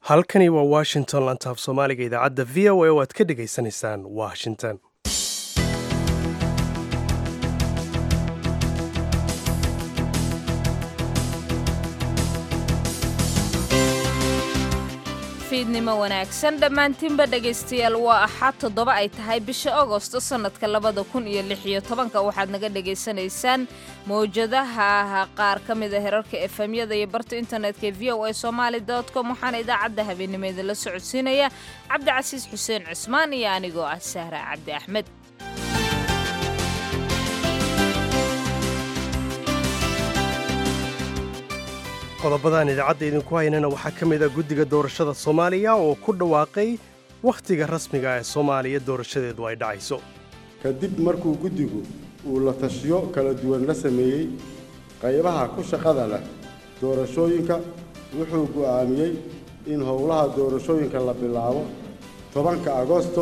halkani waa washington lantaaf soomaaliga idaacadda v o a oo aad ka dhegaysanaysaan washington fiidnimo wanaagsan dhammaantiinba dhegaystayaal waa axad toddoba ay tahay bisha agosto sannadka labada kun iyo lix iyo tobanka waxaad naga dhegaysanaysaan mawjadaha qaar ka mida herarka efemyada iyo barta internetka ee v o a somaali com waxaana idaacadda habeennimo idinla socodsiinaya cabdicasiis xuseen cusmaan iyo anigoo ah sahra cabdi axmed qodobadaan idaacadda idinku haynana waxaa ka mid a guddiga doorashada soomaaliya oo ku dhawaaqay wakhtiga rasmiga ee soomaaliya doorashadeedu ay dhacayso kadib markuu guddigu uu la tashiyo kala duwan la sameeyey qaybaha ku shaqada leh doorashooyinka wuxuu go'aamiyey in howlaha doorashooyinka la bilaabo tobanka agosto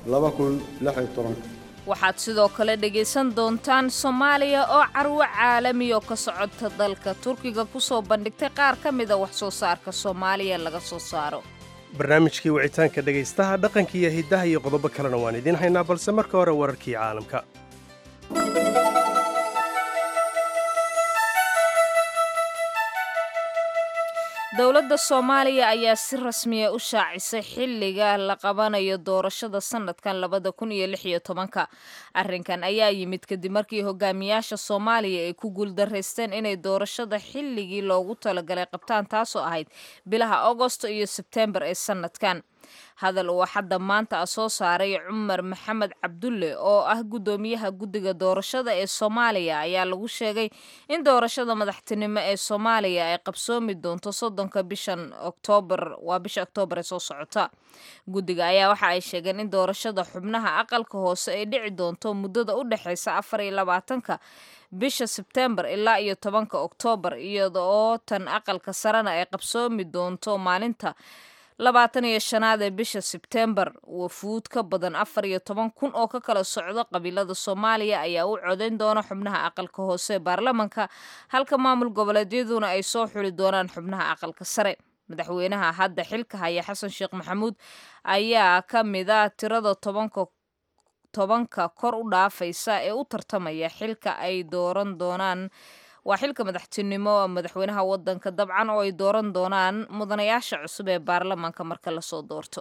waxaad sidoo kale dhegaysan doontaan soomaaliya oo carwo caalamiyo ka socota dalka turkiga kusoo bandhigtay qaar ka mida wax soo saarka soomaaliya laga soo saaro barnaamijkii wicitaanka dhegaystaha dhaqanka iyo hiddaha iyo qodobo kalena waan idiin haynaa balse marka hore wararkii caalamka dowladda soomaaliya ayaa si rasmiya u shaacisay xilliga la qabanayo doorashada sannadkan labada kun iyo lix iyo tobanka arrinkan ayaa yimid kadib markii hogaamiyaasha soomaaliya ay ku guuldaraysteen inay doorashada xilligii loogu talagalay qabtaan taasoo ahayd bilaha agosto iyo sebtembar ee sannadkan hadal uu xadda maanta a soo saaray cumar maxamed cabdulle oo ah guddoomiyaha guddiga doorashada ee soomaaliya ayaa lagu sheegay in doorashada madaxtinimo ee soomaaliya ay qabsoomi doonto soddonka bishan oktoobar waa bisha oktoobar ee soo socota guddiga ayaa waxa ay sheegeen in doorashada xubnaha aqalka hoose ay dhici doonto muddada u dhexaysa afar iyo labaatanka bisha sebtembar ilaa iyo tobanka oktoobar iyada oo tan aqalka sarena ay qabsoomi doonto maalinta labaatan iyo shanaad ee bisha sebtembar wafuud ka badan afar iyo toban kun oo ka kala socdo qabiilada soomaaliya ayaa u codayn doona xubnaha aqalka hoose ee baarlamanka halka maamul goboleedyaduna ay soo xuli doonaan xubnaha aqalka sare madaxweynaha hadda xilka haya xasan sheekh maxamuud ayaa ka mida tirada tobanka tobanka kor u dhaafaysa ee u tartamaya xilka ay dooran doonaan waa xilka madaxtinimo madaxweynaha wadanka dabcan oo ay dooran doonaan mudanayaasha cusub ee baarlamaanka marka lasoo doorto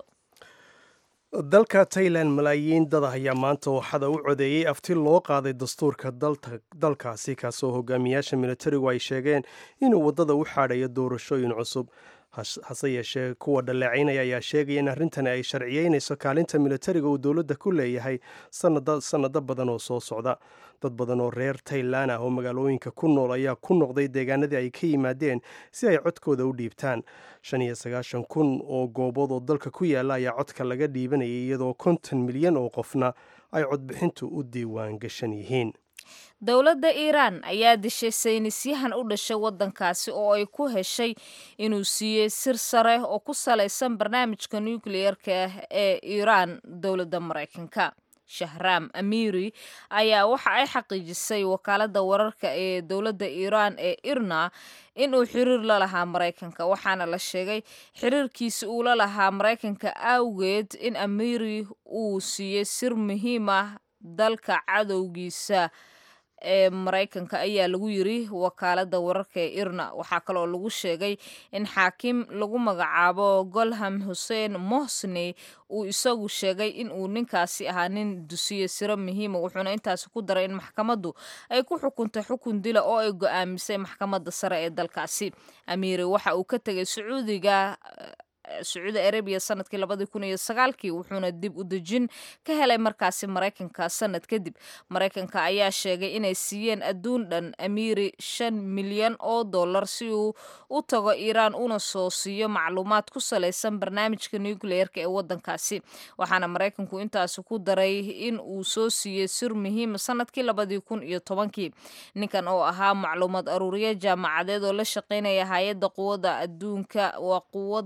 dalka tailan malaayiin dad ayaa maanta waxada u codeeyey afti loo qaaday dastuurka dalkaasi kaasoo hogaamiyaasha militarigu ay sheegeen inuu waddada u xaadhayo doorashooyin cusub hase yeeshee kuwa dhaleecaynaya ayaa sheegaya in arrintani ay sharciyeynayso kaalinta militariga uu dowladda ku leeyahay sannado badan oo soo socda dad badan oo reer tailan ah oo magaalooyinka ku nool ayaa ku noqday deegaanadii ay ka yimaadeen si ay codkooda u dhiibtaan shan iyo sagaashan kun oo goobood oo dalka ku yaalla ayaa codka laga dhiibanayay iyadoo konton milyan oo qofna ay codbixintu u diiwaan gashan yihiin dowladda iiraan ayaa dishay saynisyahan u dhashay waddankaasi oo ay ku heshay inuu siiyey sir sare oo ku salaysan barnaamijka nukliyeerka ah ee iiraan dowladda maraykanka shahraam amiiri ayaa waxa ay xaqiijisay wakaaladda wararka ee dowladda iiraan ee irna inuu xiriir la lahaa maraykanka waxaana la sheegay xiriirkiisi uu la lahaa maraykanka awgeed in amiiri uu siiyey sir muhiim ah dalka cadowgiisa ee maraykanka ayaa lagu yiri wakaaladda wararka ee irna waxaa kaloo lagu sheegay in xaakim lagu magacaabo golham xuseen mohsney uu isagu sheegay in uu ninkaasi ahaa nin dusiye siro muhiima wuxuuna intaasi ku daray in maxkamaddu ay ku xukuntay xukun dila oo ay go-aamisay maxkamadda sare ee dalkaasi amiiri waxa uu ka tegay sacuudiga sacuudi arabiya sanadkii labadii kun iyo sagaalkii wuxuuna dib u dejin ka helay markaasi maraykanka sanad kadib maraykanka ayaa sheegay inay siiyeen adduun dhan amiiri shan milyan oo dollar si uu u tago iiraan una soo siiyo macluumaad ku salaysan barnaamijka nucleerka ee wadankaasi waxaana maraykanku intaasi ku daray in uu soo siiyey sir muhiima sanadkii labadii kun iyo tobankii ninkan oo ahaa macluumaad aruuriye jaamacadeed oo la shaqeynaya hay-adda quwadda adduunka waa quwadda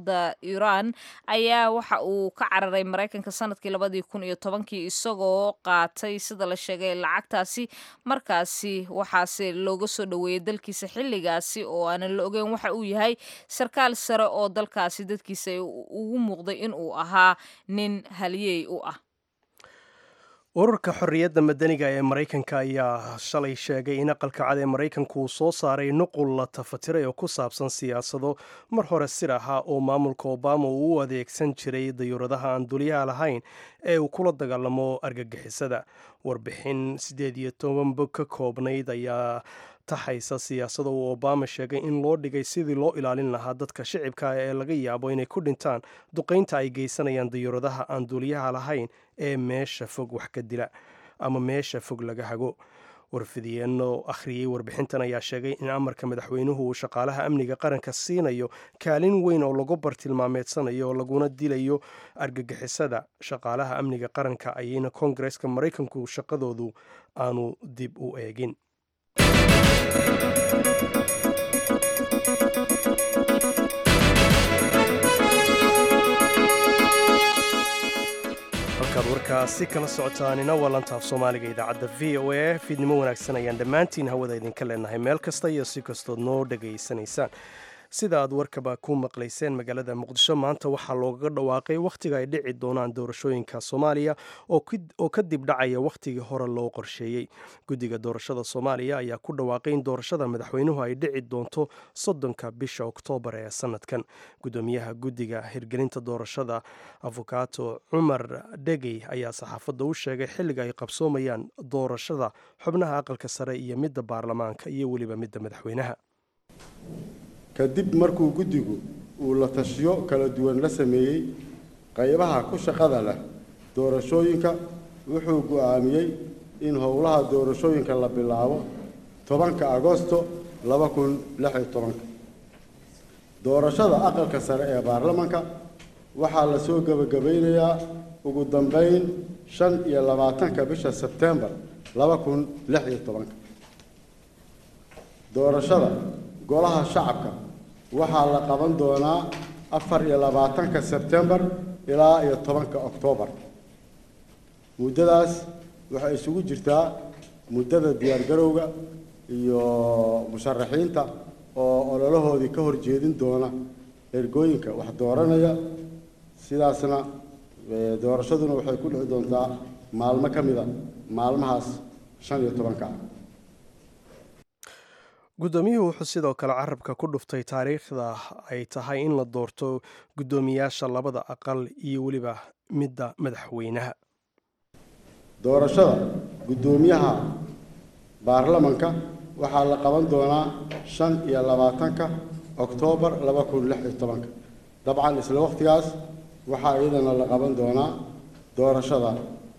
iiraan ayaa waxa uu ka cararay maraykanka sanadkii labadii kun iyo tobankii isagoo qaatay sida la sheegay lacagtaasi markaasi waxaase looga soo dhoweeyey dalkiisa xilligaasi oo aanan la ogeyn waxa uu yahay sarkaal sare oo dalkaasi dadkiisa ugu muuqday in uu ahaa nin haliyey u ah ururka xorriyadda madaniga ee maraykanka ayaa shalay sheegay in aqalka cad ee maraykanku uu soo saaray nuqul la tafatiray oo ku saabsan siyaasado mar hore sir ahaa oo maamulka obama uu u adeegsan jiray dayuuradaha aan dulyaha lahayn ee uu kula dagaalamo argagixisada warbixin siddeed iyo toban bog ka koobnayd ayaa taxaysa siyaasada uu obama sheegay in loo dhigay sidii loo ilaalin lahaa dadka shicibka ee laga yaabo inay ku dhintaan duqaynta ay geysanayaan dayuuradaha aan duuliyaha lahayn ee meesha fog wax ka dila ama meesha fog laga hago warfidiyeenno akhriyey warbixintan ayaa sheegay in amarka madaxweynuhu uu shaqaalaha amniga qaranka siinayo kaalin weyn oo lagu bartilmaameedsanayo laguna dilayo argagixisada shaqaalaha amniga qaranka ayayna koongareska maraykanku shaqadoodu aanu dib u eegin halkaad warkaasi kala socotaanina waa lantaaf soomaaliga idaacadda v o a fiidnimo wanaagsan ayaan dhammaantiin hawada idinka leenahay meel kasta iyo si kastood noo dhegaysanaysaan sida aad warkaba ku maqlayseen magaalada muqdisho maanta waxaa loogaga dhawaaqay wakhtiga ay dhici doonaan doorashooyinka soomaaliya oo kadib dhacaya wakhtigii hore loo qorsheeyey guddiga doorashada soomaaliya ayaa ku dhawaaqay in doorashada madaxweynuhu ay dhici doonto soddonka bisha oktoobar ee sanadkan guddoomiyaha guddiga hirgelinta doorashada afokaato cumar dhegey ayaa saxaafadda u sheegay xilliga ay qabsoomayaan doorashada xubnaha aqalka sare iyo midda baarlamaanka iyo weliba midda madaxweynaha kadib markuu guddigu uu la tashiyo kala duwan la sameeyey qaybaha ku shaqada leh doorashooyinka wuxuu go'aamiyey in howlaha doorashooyinka la bilaabo tobanka agosto laba kun lix iyo tobanka doorashada aqalka sare ee baarlamanka waxaa la soo gebagabaynayaa ugu dambeyn shan iyo labaatanka bisha sebtembar laba kun lix iyo tobanka doorashada golaha shacabka waxaa la qaban doonaa afar iyo labaatanka sebtembar ilaa iyo tobanka oktoobar muddadaas waxay isugu jirtaa muddada diyaargarowga iyo musharaxiinta oo ololahoodii ka horjeedin doona ergooyinka wax dooranaya sidaasna doorashaduna waxay ku dhici doontaa maalmo ka mida maalmahaas shan iyo tobanka ah guddoomiyuhu wuxuu sidoo kale carabka ku dhuftay taariikhda ay tahay in la doorto guddoomiyaasha labada aqal iyo weliba midda madaxweynaha doorashada guddoomiyaha baarlamanka waxaa la qaban doonaa shan iyo labaatanka oktoobar laba kun lix iyo tobanka dabcan isla wakhtigaas waxaa iyadana la qaban doonaa doorashada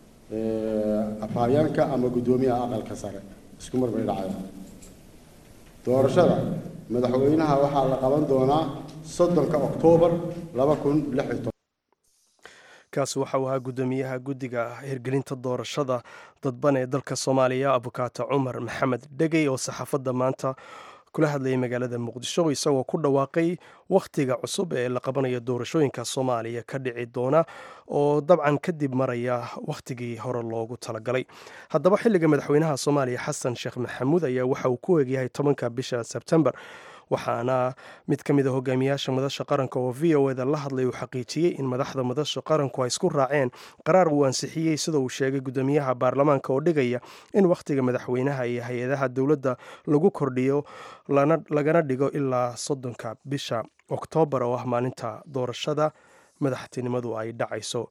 afhayeenka ama guddoomiyaha aqalka sare isku mar bay dhacayaan doorashada madaxweynaha waxaa la qaban doonaa soddonka oktoobar laba kun lix iyo toban kaasi waxa uu ahaa guddoomiyaha guddiga hirgelinta doorashada dadban ee dalka soomaaliya abukaato cumar maxamed dhegey oo saxaafadda maanta kula hadlayay magaalada muqdisho isagoo ku dhawaaqay wakhtiga cusub ee la qabanayo doorashooyinka soomaaliya ka dhici doona oo dabcan kadib maraya wakhtigii hore loogu talagalay haddaba xilliga madaxweynaha soomaaliya xasan sheekh maxamuud ayaa waxa uu ku egyahay tobanka bisha sebtembar waxaana mid ka mid a hogaamiyaasha madasha qaranka oo v o eda la hadlay uu xaqiijiyey in madaxda madasha qaranku ay isku raaceen qaraar uu ansixiyey sida uu sheegay guddoomiyaha baarlamaanka oo dhigaya in wakhtiga madaxweynaha iyo hay-adaha dowladda lagu kordhiyo lagana dhigo ilaa soddonka bisha oktoobar oo ah maalinta doorashada madaxtinimadu ay dhacayso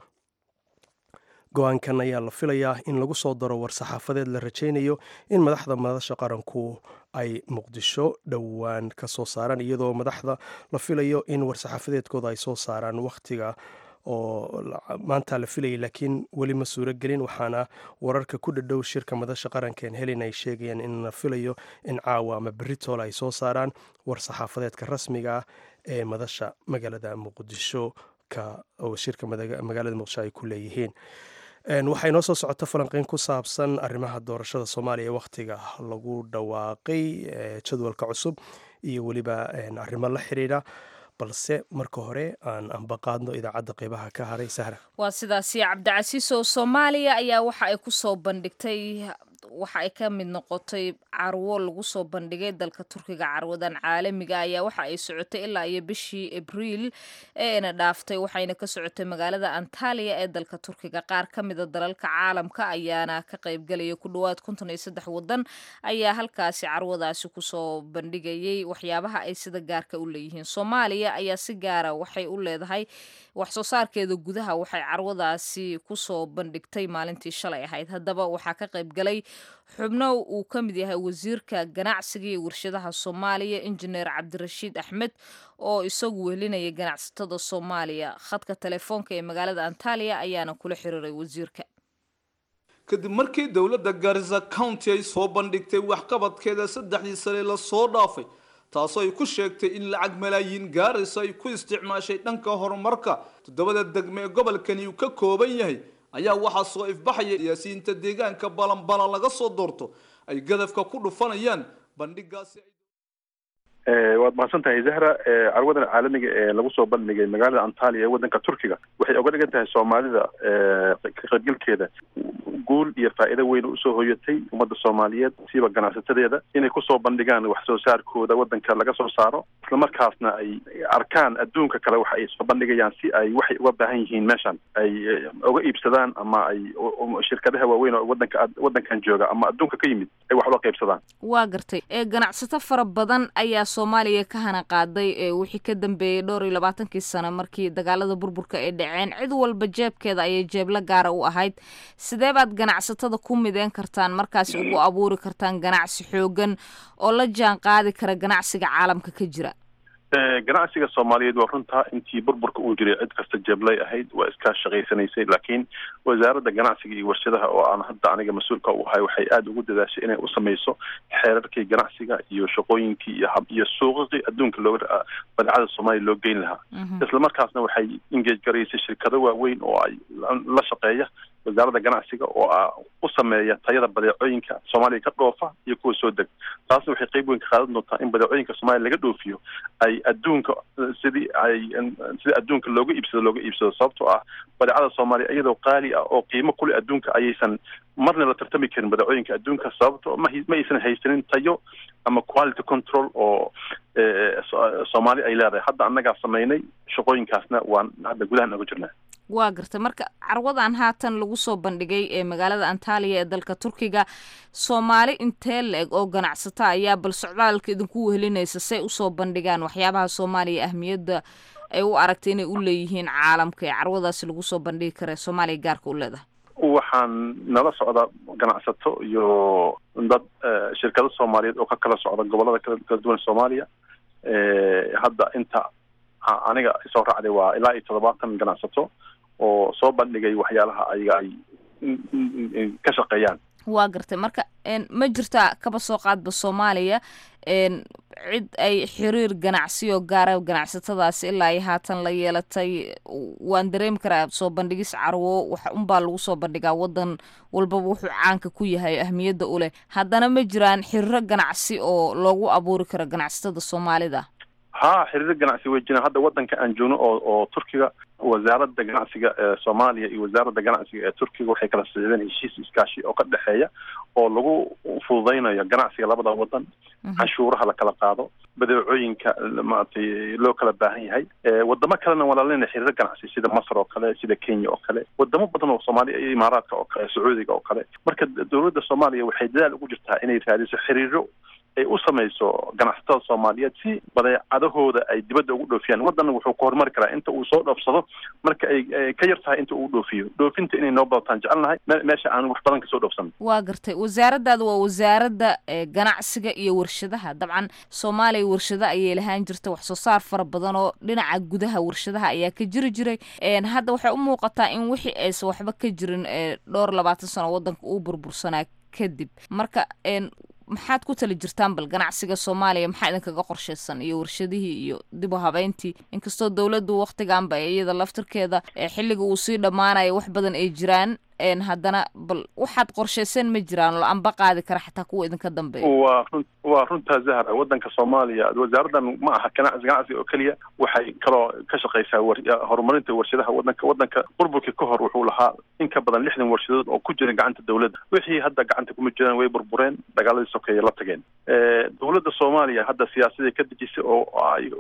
go-aankan ayaa la filayaa in lagu soo daro war-saxaafadeed la rajaynayo in madaxda madasha qaranku ay muqdisho dhowaan ka soo saaraan iyadoo madaxda la filayo in war-saxaafadeedkooda ay soo saaraan wakhtiga oo maanta la filayay laakiin weli ma suuro gelin waxaana wararka ku dhadhow shirka madasha qarankaen helin ay sheegayaan in la filayo in caawa ama beritool ay soo saaraan war-saxaafadeedka rasmiga ah ee madasha magaalada muqdisho oo shirka magaalada muqdisho ay ku leeyihiin waxaa inoo soo socota falanqeyn ku saabsan arrimaha doorashada soomaaliya wakhtiga lagu dhawaaqay jadwalka cusub iyo weliba arrimo la xiriira balse marka hore aan ambaqaadno idaacadda qeybaha ka haray sahra waa sidaasi cabdicasiis oo soomaaliya ayaa waxa ay ku soo bandhigtay waxa ay ka mid noqotay carwo lagu soo bandhigay dalka turkiga carwadan caalamiga ayaa waxa ay socotay ilaa iyo bishii abriil ee ina dhaaftay waxayna ka socotay magaalada antaliya ee dalka turkiga qaar ka mida dalalka caalamka ayaana ka qaybgelaya ku dhowaad konton iyo saddex wadan ayaa halkaasi carwadaasi kusoo bandhigayay waxyaabaha ay sida gaarka u leeyihiin soomaaliya ayaa si gaara waxay u leedahay wax soo saarkeeda gudaha waxay carwadaasi kusoo bandhigtay maalintii shalay ahayd haddaba waxaa ka qaybgalay xubno uu ka mid yahay wasiirka ganacsiga iyo warshadaha soomaaliya injineer cabdirashiid axmed oo isagu wehelinaya ganacsatada soomaaliya khadka telefoonka ee magaalada antaliya ayaana kula xiriiray wasiirka kadib markii dowladda garisa county ay soo bandhigtay waxqabadkeeda saddexdii sane lasoo dhaafay taasoo ay ku sheegtay in lacag malaayiin gaaraysa ay ku isticmaashay dhanka horumarka toddobada degme ee gobolkani uu ka kooban yahay ayaa waxaa soo ifbaxaya siyaasiyiinta deegaanka balanbala laga soo doorto ay gadafka ku dhufanayaan bandhigaasi waad mahadsan tahay zahra carwadan caalamiga ee lagu soo bandhigay magaalada antaliya ee wadanka turkiga waxay oga dhigan tahay soomaalida ka qaybgalkeeda guul iyo faa'iido weyn usoo hoyatay ummadda soomaaliyeed siiba ganacsatadeeda inay kusoo bandhigaan wax soo saarkooda wadanka laga soo saaro islamarkaasna ay arkaan adduunka kale waxa ay soo bandhigayaan si ay waxay uga baahan yihiin meeshan ay uga iibsadaan ama ay shirkadaha waaweyn oo wadanka wadankan jooga ama adduunka ka yimid ay wax uga qaybsadaan waa gartay ganacsato fara badan ayaa soomaaliya ka hana qaaday ee wixii ka dambeeyey dhowr iyo labaatankii sano markii dagaalada burburka ay dhaceen cid walba jeebkeeda ayay jeebla gaara u ahayd sidee baad ganacsatada ku mideen kartaan markaasi ugu abuuri kartaan ganacsi xoogan oo la jaan qaadi kara ganacsiga caalamka ka jira ganacsiga soomaaliyeed waa runtaa intii burburka uu jiray cid kasta jeeblay ahayd waa iskaa shaqaysanaysay laakiin wasaaradda ganacsiga iyo warshadaha oo aan hadda aniga mas-uulka u ahay waxay aada ugu dadaashay inay u samayso xeerarkii ganacsiga iyo shaqooyinkii iyo iyo suuqaqii adduunka looga badeecada soomaaliya loo geyn lahaa islamarkaasna waxay engage garaysay shirkado waaweyn oo ay la shaqeeya wasaaradda ganacsiga oo u sameeya tayada badeecooyinka soomaaliya ka dhoofa iyo kuwa soo deg taasna waxay qeyb weyn ka qaadan doontaa in badeecooyinka soomaaliya laga dhoofiyo ay adduunka sidii ay sidii adduunka looga iibsado looga iibsado sababtoo ah badeecada soomaaliya iyadoo qaali ah oo qiimo kule adduunka ayaysan marna la tartami karin badeecooyinka adduunka sababto ma ma aysan haysanin tayo ama quality control oo soomaali ay leedahay hadda annagaa samaynay shaqooyinkaasna waan hadda gudahan oga jirnaa waa gartay marka carwadan haatan lagu soo bandhigay ee magaalada antaliya ee dalka turkiga soomaali intee la-eg oo ganacsato ayaa bal socdaalka idinku wehelinaysa say usoo bandhigaan waxyaabaha soomaaliya ahmiyadda ay u aragtay inay u leeyihiin caalamka ee carwadaasi lagu soo bandhigi kara soomaaliya gaarka u leedahay waxaan nala socda ganacsato iyo dad shirkado soomaaliyeed oo ka kala socda gobolada kala duwan soomaaliya hadda inta aniga soo raacday waa ilaa iyo toddobaatan ganacsato oo soo bandhigay waxyaalaha ayaga ay ka shaqeeyaan waa gartay marka ma jirtaa kaba soo qaadba soomaaliya cid ay xiriir ganacsiyo gaara ganacsatadaasi ilaa iyo haatan la yeelatay waan dareemi karaa soo bandhigis carwo wax unbaa lagu soo bandhigaa wadan walbaba wuxuu caanka ku yahay ahmiyadda u leh haddana ma jiraan xiriiro ganacsi oo loogu abuuri karo ganacsatada soomaalida ha xiriiro ganacsi way jiraan hadda wadanka aan joogno oo oo turkiga wasaaradda ganacsiga ee soomaaliya iyo wasaaradda ganacsiga ee turkiga waxay kala socdeen heshiis iskaashi oo ka dhexeeya oo lagu fududaynayo ganacsiga labada wadan canshuuraha la kala qaado badeecooyinka maaragtay loo kala baahan yahay wadamo kalena waa lalena xiriiro ganacsi sida masr oo kale sida kenya oo kale wadamo badan oo soomaaliya iyo imaaraadka oo kale sacuudiga oo kale marka dowladda soomaaliya waxay dadaal ugu jirtaa inay raadiso xiriiro ay u samayso ganacsatada soomaaliyeed si badeecadahooda ay dibadda ugu dhoofiyaan waddanna wuxuu ku horumari karaa inta uu soo dhoofsado marka ay ka yar tahay inta uu dhoofiyo dhoofinta inay noo badataan jecelnahay meesha aan wax badan kasoo dhoofsan waa gartay wasaaraddaada waa wasaaradda ganacsiga iyo warshadaha dabcan soomaaliya warshado ayay lahaan jirta wax soo saar fara badan oo dhinaca gudaha warshadaha ayaa ka jiri jiray hadda waxay u muuqataa in wixii aysan waxba ka jirin dhowr labaatan sano waddanka uu burbursanaa kadib marka maxaad ku tali jirtaan bal ganacsiga soomaaliya maxaa idinkaga qorshaysan iyo warshadihii iyo dib u habeyntii inkastoo dowladdu waktiganba iyada laftirkeeda xilliga uu sii dhammaanayo wax badan ay jiraan haddana bal waxaad qorshaysan ma jiraan oo amba qaadi kara xataa kuwa idinka dambeeya waa run waa runtaa zahra waddanka soomaaliya wasaaraddan ma aha ganacsi ganacsi oo keliya waxay kaloo ka shaqaysaa horumarinta warshadaha waddanka waddanka burburkii ka hor wuxuu lahaa in ka badan lixdan warshadood oo ku jira gacanta dowladda wixii hadda gacanta kuma jiraan way burbureen dagaaladii sokeeye la tageen dowladda soomaaliya hadda siyaasadii ka dejisay oo ay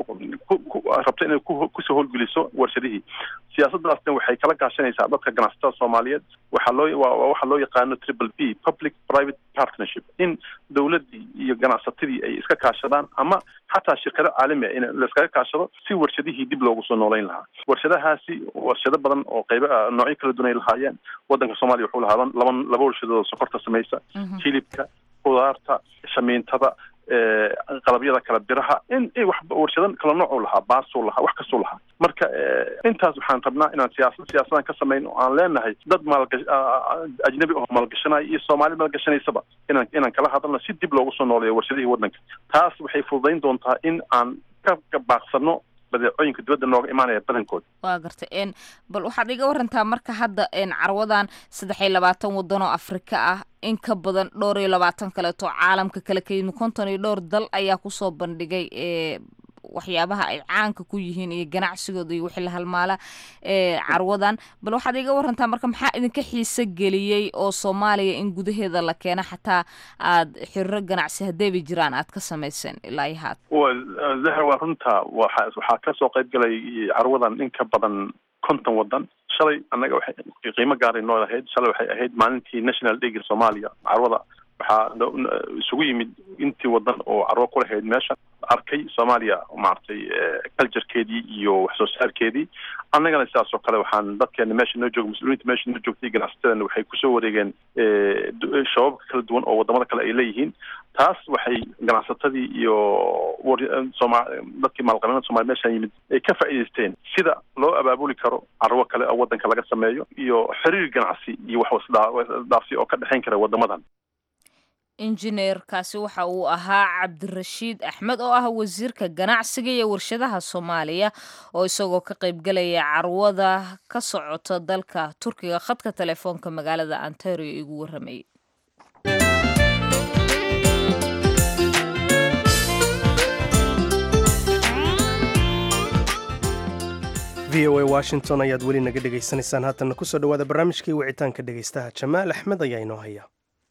rabto inay kusoo howlgeliso warshadihii siyaasadaasna waxay kala gaashanaysaa dadka ganacsatada soomaaliyeed waxaa loo waxa loo yaqaano triple b public private partnership in dowladdii iyo ganacsatadii ay iska kaashadaan ama xataa shirkado caalami ah in laiskaga kaashado si warshadihii dib loogu soo noolayn lahaa warshadahaasi warshado badan oo qaybo noocyo kala duwan ay lahaayeen waddanka soomaaliya wuxuu lahaa laba laba warshadood oo sokorta samaysa hilibka khudaarta shamiintada qalabyada kala biraha in wax warshadan kala noocuu lahaa baasuu lahaa wax kastuu lahaa marka intaas waxaan rabnaa inaan siyaasa siyaasadan ka samayn oo aan leenahay dad maalgash ajnabi oo maalgashanaya iyo soomaali maalgashanaysaba inaan inaan kala hadalno si dib loogu soo nooleeyo warshadihii waddanka taas waxay fududayn doontaa in aan ka baaqsano badeecooyinka dibadda nooga imaanaya badankood waa gartay n bal waxaad iga warantaa marka hadda carwadan saddex iyo labaatan waddan oo afrika ah in ka badan dhowr iyo labaatan kaleeto caalamka kale ka yimid konton iyo dhowr dal ayaa kusoo bandhigay waxyaabaha ay caanka ku yihiin iyo ganacsigooda iyo wixii la halmaala carwadan bal waxaad iga warantaa marka maxaa idinka xiise geliyey oo soomaaliya in gudaheeda la keeno xataa aad xiriro ganacsi haddayba jiraan aad ka samayseen ilaa iyo haad zahra waa runta waxa waxaa kasoo qayb galay carwadan in ka badan konton waddan shalay annaga waxay qiimo gaaray noo ahayd shalay waxay ahayd maalintii national dayga soomaaliya carwada waxaa isugu yimid intii waddan oo carwo ku lahayd meesha arkay soomaaliya maaragtay culturekeedii iyo wax soo saarkeedii annagana sidaas oo kale waxaan dadkeena meesha noo jooga mas-uuliyiinta meesha noo joogtay ganacsatadana waxay kusoo wareegeen shababka kala duwan oo wadamada kale ay leeyihiin taas waxay ganacsatadii iyo soma dadkii maalqabeennada somalia meeshaan yimid ay ka faa'iidaysteen sida loo abaabuli karo carwo kale oo waddanka laga sameeyo iyo xiriir ganacsi iyo wax wasdaafsi oo ka dhexayn kara wadamadan injineerkaasi waxa uu ahaa cabdirashiid axmed oo ah wasiirka ganacsiga iyo warshadaha soomaaliya oo isagoo ka qaybgalaya carwada ka socota dalka turkiga khadka telefoonka magaalada ontario igu waramayay v o a washington ayaad weli naga dhegaysanaysaan haatanna kusoo dhawaada barnaamijkii wicitaanka dhegaystaha jamaal axmed ayaa inoo haya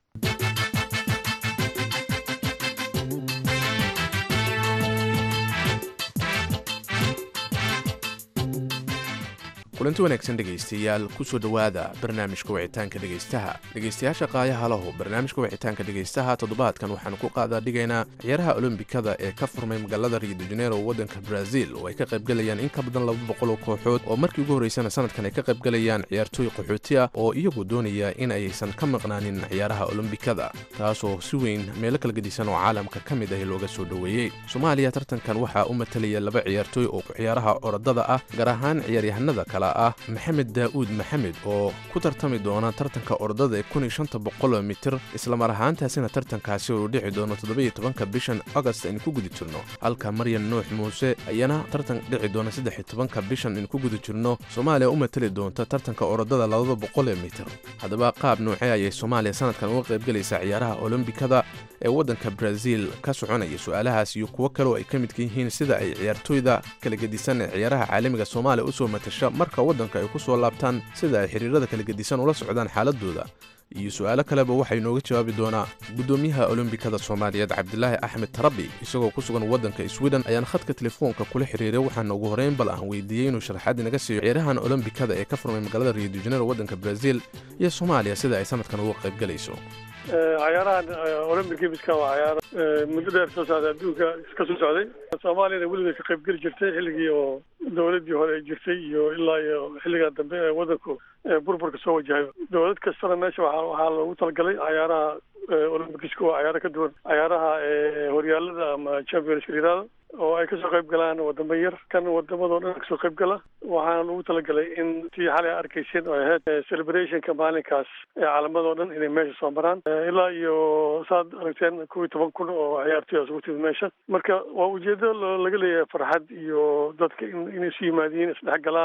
kulanti wanaagsan dhegaystayaal kusoo dhowaada barnaamijka wicitaanka dhegaystaha dhegaystayaasha qaayaha lahu barnaamijka wicitaanka dhegaystaha toddobaadkan waxaanu ku qaadaa dhigaynaa ciyaaraha olombikada ee ka furmay magaalada rio de janeiro waddanka brazil oo ay ka qaybgalayaan in ka badan laba boqol oo kooxood oo markii ugu horraysana sanadkan ay ka qaybgalayaan ciyaartooy qaxooti ah oo iyagu doonaya in aysan ka maqnaanin ciyaaraha olombikada taasoo si weyn meelo kala gedisan oo caalamka ka mid ah looga soo dhoweeyey soomaaliya tartankan waxaa u matalaya laba ciyaartooy oo ciyaaraha orodada ah gaar ahaan ciyaaryahanada kale ah maxamed daa'uud maxamed oo ku tartami doona tartanka orodada ee kun iyo shanta boqol mitir islamar ahaantaasina tartankaasi uu dhici doono toddobiyo tobanka bishan agost aynu ku guda jirno halka maryan nuux muuse ayaana tartan dhici doona saddex iyo tobanka bishan aynu ku guda jirno soomaaliya u matali doonta tartanka orodada labada boqol ee mitir haddaba qaab noocee ayay soomaaliya sanadkan uga qaybgalaysaa ciyaaraha olombikada ee waddanka brazil ka soconaya su-aalahaas iyo kuwo kale oo ay ka midka yihiin sida ay ciyaartooyda kala gedisan ee ciyaaraha caalamiga soomaaliya usoo matasha marka waddanka ay ku soo laabtaan sida ay xiriirada kala gedisan ula socdaan xaaladooda iyo su-aalo kaleba waxaa inooga jawaabi doonaa guddoomiyaha olombikada soomaaliyeed cabdilaahi axmed tarabi isagoo ku sugan waddanka sweden ayaan khadka telefoonka kula xiriiray waxaana ugu horeyn bal aan weydiiyey inuu sharaxaad inaga siiyo ciyaarahan olombikada ee ka furmay magaalada rio de janeiro waddanka brazil iyo soomaaliya sida ay sanadkan uga qaybgalayso cayaarahan olympic gamiska waa cayaaro muddo dheer soo socday adduunka ka soo socday soomaaliyana weligeed ka qayb geli jirtay xilligii oo dowladdii hore ay jirtay iyo ilaa iyo xilligan dambe ee waddanku burburka soo wajahay dowlad kastana meesha waa waxaa loogu talagalay cayaaraha olympicsku waa cayaaro ka duwan cayaaraha horyaalada ama championska yirahdo oo ay kasoo qayb galaan wadamo yar kan wadamadoo dhan kasoo qayb gala waxaana lagu talagalay in tii xalay arkayseen oo ahayd celebrationka maalinkaas ee calamadoo dhan inay meesha soo maraan ilaa iyo saad aragteen kow iyo toban kun oo ciyaartoy isugu timid meesha marka waa ujeedo laga leeyahay farxad iyo dadka inay isu yimaadiin isdhex galaan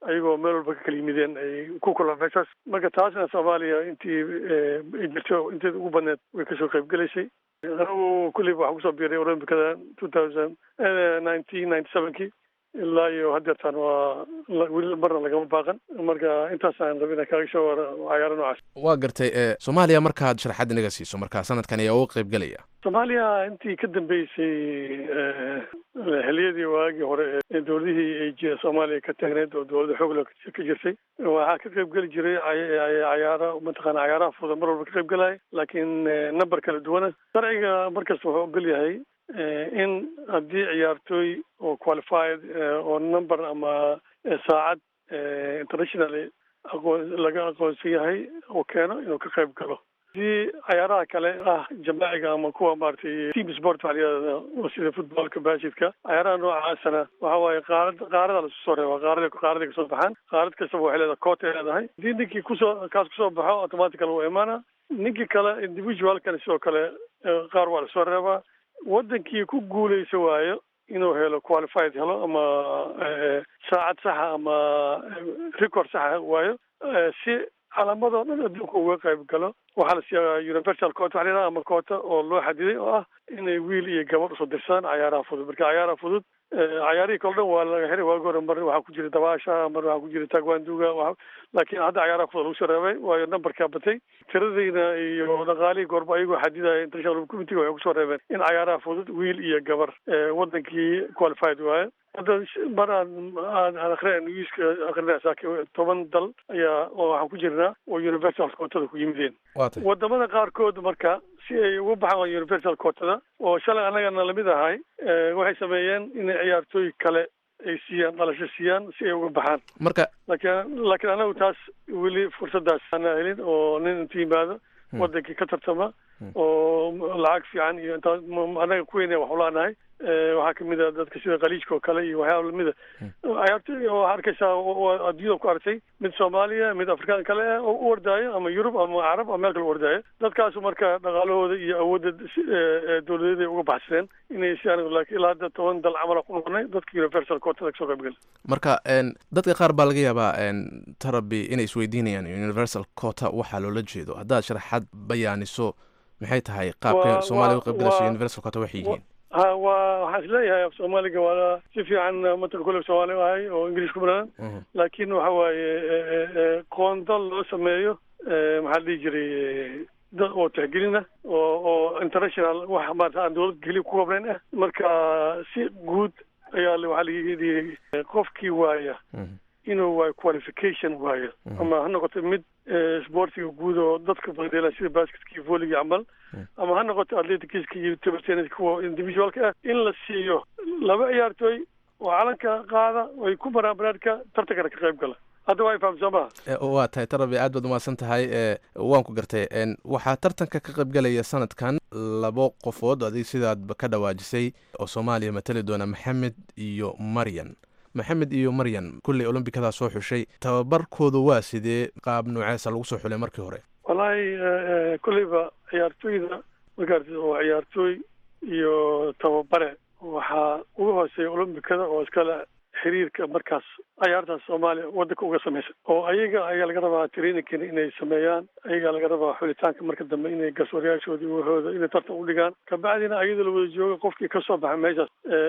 ayagoo meel walba ka kala yimideen ay ku kulaan meeshaas marka taasna soomaaliya intii ay jirto inteeda ugu badneed way kasoo qayb gelaysay anigu kulliba waxaan kusoo biiray olombikada two thousand nineteen ninety sevenkii ilaa iyo haddeertaan waa weli marna lagama baaqan marka intaasaan rabay inaan kaaga soo wara cayaaro noocaas waa gartay soomaaliya markaad sharaxaad inaga siiso marka sanadkan ayaa uga qayb gelaya soomaaliya intii ka dambeysay xiliyadii waagii hore ee dowladihii ay j soomaaliya ka taagneed oo dowladda xoogla ka jirtay waxaa ka qayb geli jiray cayaaro mataqaana cayaaraha fuda mar walba ka qayb gelaya laakiin number kala duwana sharciga markasta wuxuu ogol yahay in haddii ciyaartooy oo qualified oo number ama saacad internationally aqoon laga aqoonsan yahay oo keeno inuu ka qayb galo haddii cayaaraha kale ah jamaaciga ama kuwa maaragtay team sport waxa layihahda oo sida footballka baskidka cayaaraha noocaasana waxa waaye qaarad qaarada lasu soo reeba qaarada qaaraday kasoo baxaan qaarad kastaba waxay leedahay coot ay leedahay haddii ninkii kusoo kaas kusoo baxo automatical wuu imaana ninkii kale individualkana sidoo kale qaar waa lasoo reebaa wadankii ku guuleysa waayo inuu helo qualified helo ama saacad saxa ama record saxa waayo si calaamadoo dhan adduunka uga qayb galo waxaa la siiyaa universal coota waxa layidhaha ama coota oo loo xadiday oo ah inay wiil iyo gabadh usoo dirsadaan cayaaraha fudud marka cayaaraha fudud cayaarihii kale dhan waa laga xiray waagi hore mar waxaa ku jira dabaasha mar waxaa ku jira tagwanduga laakiin hadda cayaaraha fudud lagu soo reebay waayo numberkaa batay tiradayna iyo dhaqaalihii goorba ayagoo xadidaya international committee waxay kusoo reebeen in cayaaraha fudud wiil iyo gabar wadankii qualified waaye hadda mar aan aan aan akhrina newska akhrina saaki toban dal ayaa oo waxaan ku jirnaa oo universal quotada ku yimideen wadamada qaarkood marka si ay uga baxaan universal quotada oo shalay annagana lamid ahay waxay sameeyeen inay ciyaartooy kale ay siiyaan dhalasho siiyaan si ay uga baxaan marka laakiin laakiin anagu taas weli fursadaas ana helin oo nin inta yimaado wadankii ka tartama oo lacag fiican iyo intaa anaga kuweyna wax ulaanahay waxaa kamid a dadka sida khaliijka oo kale iyo waxyaaba lamida ciyaartooy waxaa arkaysaa adduunyada ku artay mid soomaaliya mid afrikaan kale ah oo u ordaayo ama yurub ama carab ama meel kale u ordaayo dadkaasu marka dhaqaalahooda iyo awoodda dowladeed ay uga baxsadeen inay si anigu laakiin ilaa hadda toban dal camala ku noqonay dadka universal quotada kasoo qayb gala marka dadka qaar baa laga yaabaa tarabi inay isweydiinayaan universal quota waxaa loola jeedo haddaad sharaxaad bayaaniso maxay tahay qaabka soomaaliya uga qayb galayso universal quota waxay yihiin ha waa waxaan isleeyahay af soomaaliga waa si fiican mataka kule soomaali ahay oo ingiliis ku badan laakiin waxa waaye qoondal loo sameeyo maxaa la dhihi jiray dad oo tixgelina oo oo international wax maarata aan dowlad keliya ku qabnayn ah marka si guud ayaa waxaa layidhi qofkii waaya inuu waayo qualification waayo ama ha noqoto mid sportiga guud oo dadka badela sida basketka iyo volleyga camal ama ha noqoto atleticska iyo table tennis kuwa individualka ah in la siiyo laba ciyaartooy oo calanka qaada ay ku maraan banaadka tartankana ka qayb gala hadda waa ifaham soo maha waa tahay tarabi aad baad umahadsan tahay waan ku gartay waxaa tartanka ka qaybgalaya sanadkan labo qofood adig sidaadba ka dhawaajisay oo soomaaliya matali doona maxamed iyo maryan maxamed iyo maryan kulley olombikadaa soo xushay tababarkooda waa sidee qaab nooceesa lagu soo xulay markii hore wallaahi kolleyba ciyaartooyda markaarti oo ciyaartooy iyo tababare waxaa uga hooseeya olombikada oo iskale xiriirka markaas cayaartaas soomaaliya wadanka uga samaysan oo ayaga ayaa laga rabaa traininkan inay sameeyaan ayagaa laga rabaa xulitaanka marka dambe inay garsoorayaashoodii wahooda inay tartan udhigaan kabacdina ayadoo la wada jooga qofkii kasoo baxa meeshaas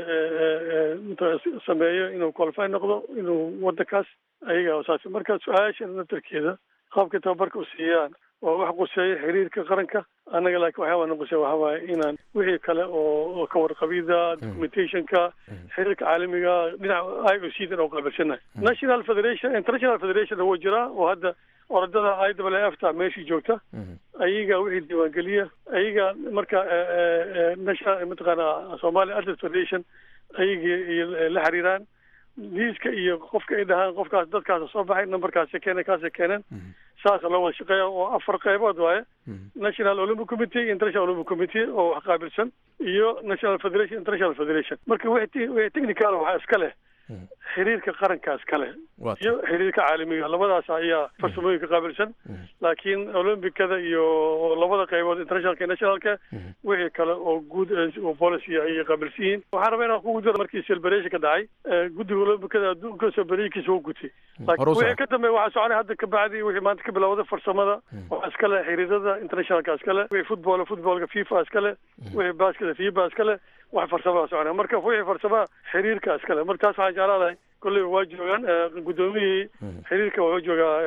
sameeyo inuu qualify noqdo inuu wadankaas ayaga saas marka su-aasha naftarkeeda qaabka tababarka u siiyaan waa wax quseeya xiriirka qaranka annaga laakiin waxyaaba na quseeya waxa waaye inaan wixii kale oo ka warqabida documentationka xiriirka caalamiga dhinaca i o c dan oo qaabilsanahay national federation international federation wuu jiraa oo hadda orodada i w f ta meeshii joogta ayaga wixii diiwaangeliya ayaga marka national mataqaana somalia atlet federation ayaga la xiriiraan liiska iyo qofka ay dhahaan qofkaas dadkaasa soo baxay numberkaasa keena kaasa keeneen saasa loo wada shaqeeya oo afar qaybood waaye national olympic committee international olympic committee oo wax qaabilsan iyo national federation international federation marka wixii technical waxaa iska leh xiriirka qarankaas kale iyo xiriirka caalamiga labadaas ayaa farsamooyinka qaabilsan laakiin olombicada iyo labada qaybood internationalka iyo nationalka wixii kale oo guud oo policy ayay qaabilsan yihiin waxaan rabaa inaan kugu diro markii celebration ka dhacay guddiga olombicada adduunka celebarationkiisa u gutay laakiin wixii ka dambeeya waxaa soconay hadda ka bacdi wixii maanta ka bilowda farsamada waxaa iskale xiriirada internationalka iskale wixii football footballka fifa iskale wixii baskada fifa iskale wax farsamada soconaya marka wixii farsamaha xiriirka iskale marka taas waxaan jeclaadahay kolleyba waa joogaan guddoomiyihii xiriirka wuxuu joogaa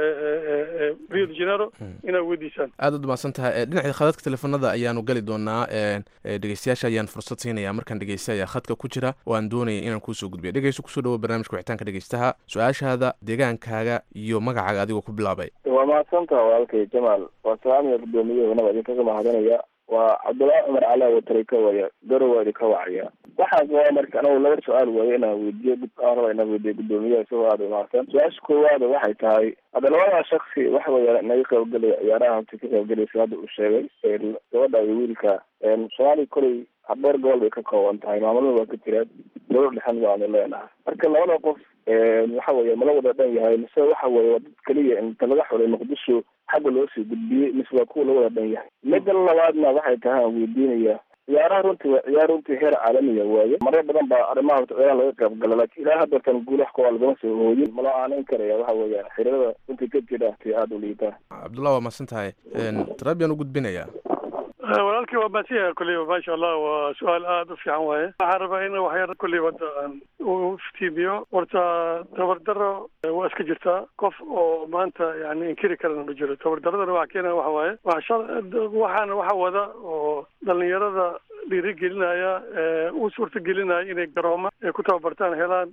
rio de janeiro inaad weydiisaan aad ad umahadsan tahay dhinaca khadadka teleefanada ayaanu gali doonaa dhegeystayaasha ayaan fursad siinaya markaan dhegeysta ayaa khadka ku jira oo aan doonaya inaan kuusoo gudbiya dhegeyso kusoo dhawo barnaamijka wixitaanka dhegeystaha su-aashaada deegaankaaga iyo magacaaga adigoo ku bilaabay waa mahadsantaha walaalkay jamaal waa salaamiya guddoomiyahoonaba idinkaga mahadinaya waa cabdullaahi cumar calaa wataray ka waya garowa idinka wacaya waxaas waa marka anagu laba su-aal waayo inaan weydiiyo aan raba inaan weydiiyo guddoomiyaha isagoo aada umahadsan su-aasha koowaada waxay tahay hadda labadaa shaksi waxa weya naga qaybgelaya ciyaaraha hanta ka qaybgelaysa hadda uu sheegay gabadha iyo wiilka soomaaliya koley habeer gobol bay ka kooban tahay maamulada waa ka jiraan dowlad dhexan baanu leenahay marka labada qof waxa weeye mala wada dhan yahay mise waxa weeye waa dad keliya inta laga xulay muqdisho xagga loo sii gudbiyey mise waa kuwa la wada dhan yahay midda labaadna waxay tahay aan weydiinaya ciyaaraha runtii waa ciyaar runtii heer caalamiya waaye marar badan baa arrimaha ciyaaraha laga qayb gala laakiin ilaa haddatan guulaha kuwa lagama soo hooyin mala aaneyn karaya waxa weeyaan xiriirada runtii ka jira ti aada u liitaa cabdullah waa mahadsan tahay tarabiyan u gudbinaya walaalkii waa maasiya kulleyba maasha allah waa su-aal aada u fiican waaye waxaan rabaa in waxyar kulleyba hadda aan u iftiimiyo horta tabardaro waa iska jirtaa qof oo maanta yani inkiri karana ma jiro tabardaradana waxa keena waxa waaye waxaana waxa wada oo dhalinyarada dhiirigelinaya u suurtagelinaya inay garooma ay ku tababartaan helaan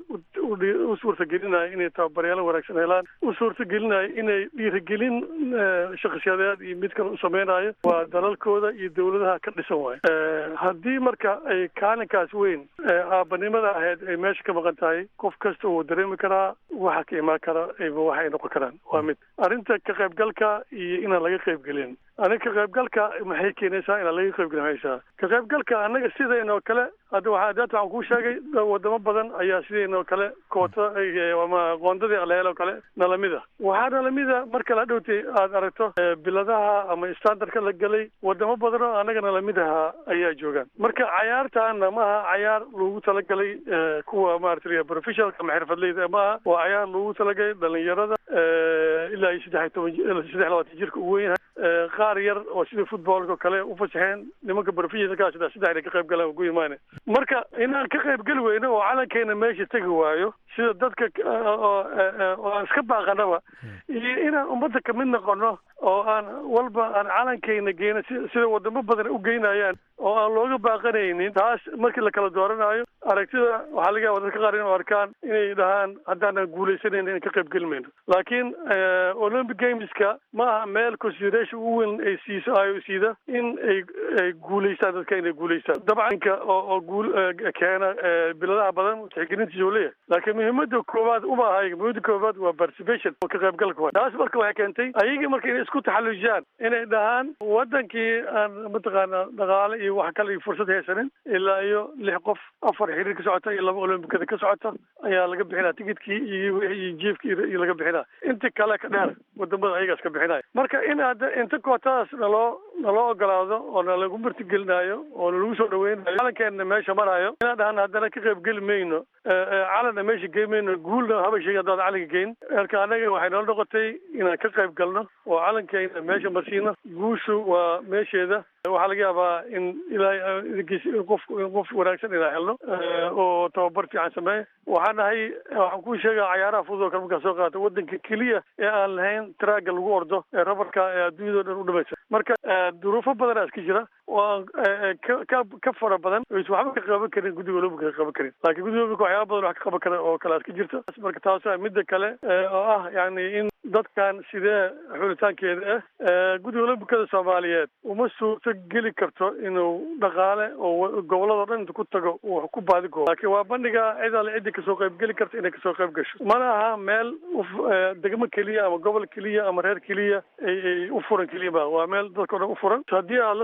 u suurtagelinaya inay tababaryaalo wanaagsan helaan u suurtagelinaya inay dhiirigelin shakhsiyadeed iyo mid kale u sameynayo waa dalalkooda iyo dawladaha ka dhisan waayo haddii marka ay kaalinkaas weyn aabanimada ahayd ay meesha ka maqan tahay qof kasta wuu dareemi karaa waxa ka imaan kara waxay noqon karaan waa mid arrinta ka qaybgalka iyo inaan laga qaybgelin aniga ka qaybgalka maxay keenaysaa inaan laga qaybgelin ka qaybgalka annaga sidaynoo kale hadda waxaa daata waxaan kuu sheegay wadamo badan ayaa sidaynoo kale koota ama qoondadii alehel oo kale nalamida waxaa nalamida marka la dhowtay aad aragto biladaha ama standardka la gelay wadamo badan oo annaga nalamidaha ayaa joogaan marka cayaartaana maaha cayaar loogu talagalay kuwa maarata professionalka ama xirfadleyda maaha waa cayaar loogu talagalay dhalinyarada ilaa iyo saddex iyo toban saddex labaatan jirka ugu weyn qaar yar oo sida footballka oo kale u fasaxeen nimanka professionalka sida saddex inay ka qayb galaan ugu imaane marka inaan ka qayb geli weyno oo calankeena meesha tegi waayo sida dadka oo aan iska baaqanaba iyo inaan ummadda kamid noqono oo aan walba aan calankeena geyno sida wadamo badan u geynayaan oo aan looga baaqanaynin taas markii la kala dooranayo aragtida waxaa laga yaaba dadka qaar inuu arkaan inay dhahaan haddaanan guulaysanayna in ka qayb geli mayno laakiin olympic gameska ma aha meel consideration u weyn ay siiso i o c da in ay ay guulaystaan dadka inay guulaystaan dabcanka oo oo guul keena biladaha badan tixgelintiisa uu leeyahay laakiin muhiimada koowaad uma aha muhiimada koowaad waa participation oo ka qaybgalka waay taas marka waxay keentay ayagii marka inay isku taxallujiyaan inay dhahaan wadankii aan mataqaana dhaqaale iyo wax kale iyo fursad haysanin ilaa iyo lix qof afar xiriir ka socota iyo laba olombikada ka socota ayaa laga bixinaa tikidkii iyo iyo jiefkii iyo laga bixinaa inta kale ka dheer wadamada ayagaas ka bixinaya marka in hadda inta kootadaas naloo naloo ogolaado oo nalagu martigelinayo oo nalagu soo dhaweynayo calankeena meesha marayo inaan dhahan haddana ka qayb geli mayno calanna meesha gey mayno guulna haba sheegi haddaan calanka geyn marka annaga waxay noo noqotay inaan ka qayb galno oo calankeena meesha marsiino guushu waa meesheeda waxaa laga yaabaa in ilaahay qof qof wanaagsan inaan helno oo tababar fiican sameeya waxaan nahay waxaan kuu sheegaa cayaaraha fudud oo kale markaa soo qaata wadanka keliya ee aan lahayn traaga lagu ordo ee rabarka ee adduunyada o dhan u dhamaysa marka duruufo badanaa iska jira oo aan ka ka fara badan oys waxba ka qaban karin guddiga olompica ka qaban karin laakiin guddiga olompica waxyaaba badan wax ka qaban kara oo kale iska jirta marka taasa midda kale oo ah yani in dadkan sidee xulitaankeeda ah guddiga olombikada soomaaliyeed uma suurto geli karto inuu dhaqaale oo gobolladao dhan inta ku tago uu ku baadigoobo laakiin waa bandhiga cid alle ciddi kasoo qayb geli karta inay kasoo qayb gasho mana aha meel degmo keliya ama gobol keliya ama reer keliya ay u furan keliya ma waa meel dadkao dhan u furan haddii aad la socoto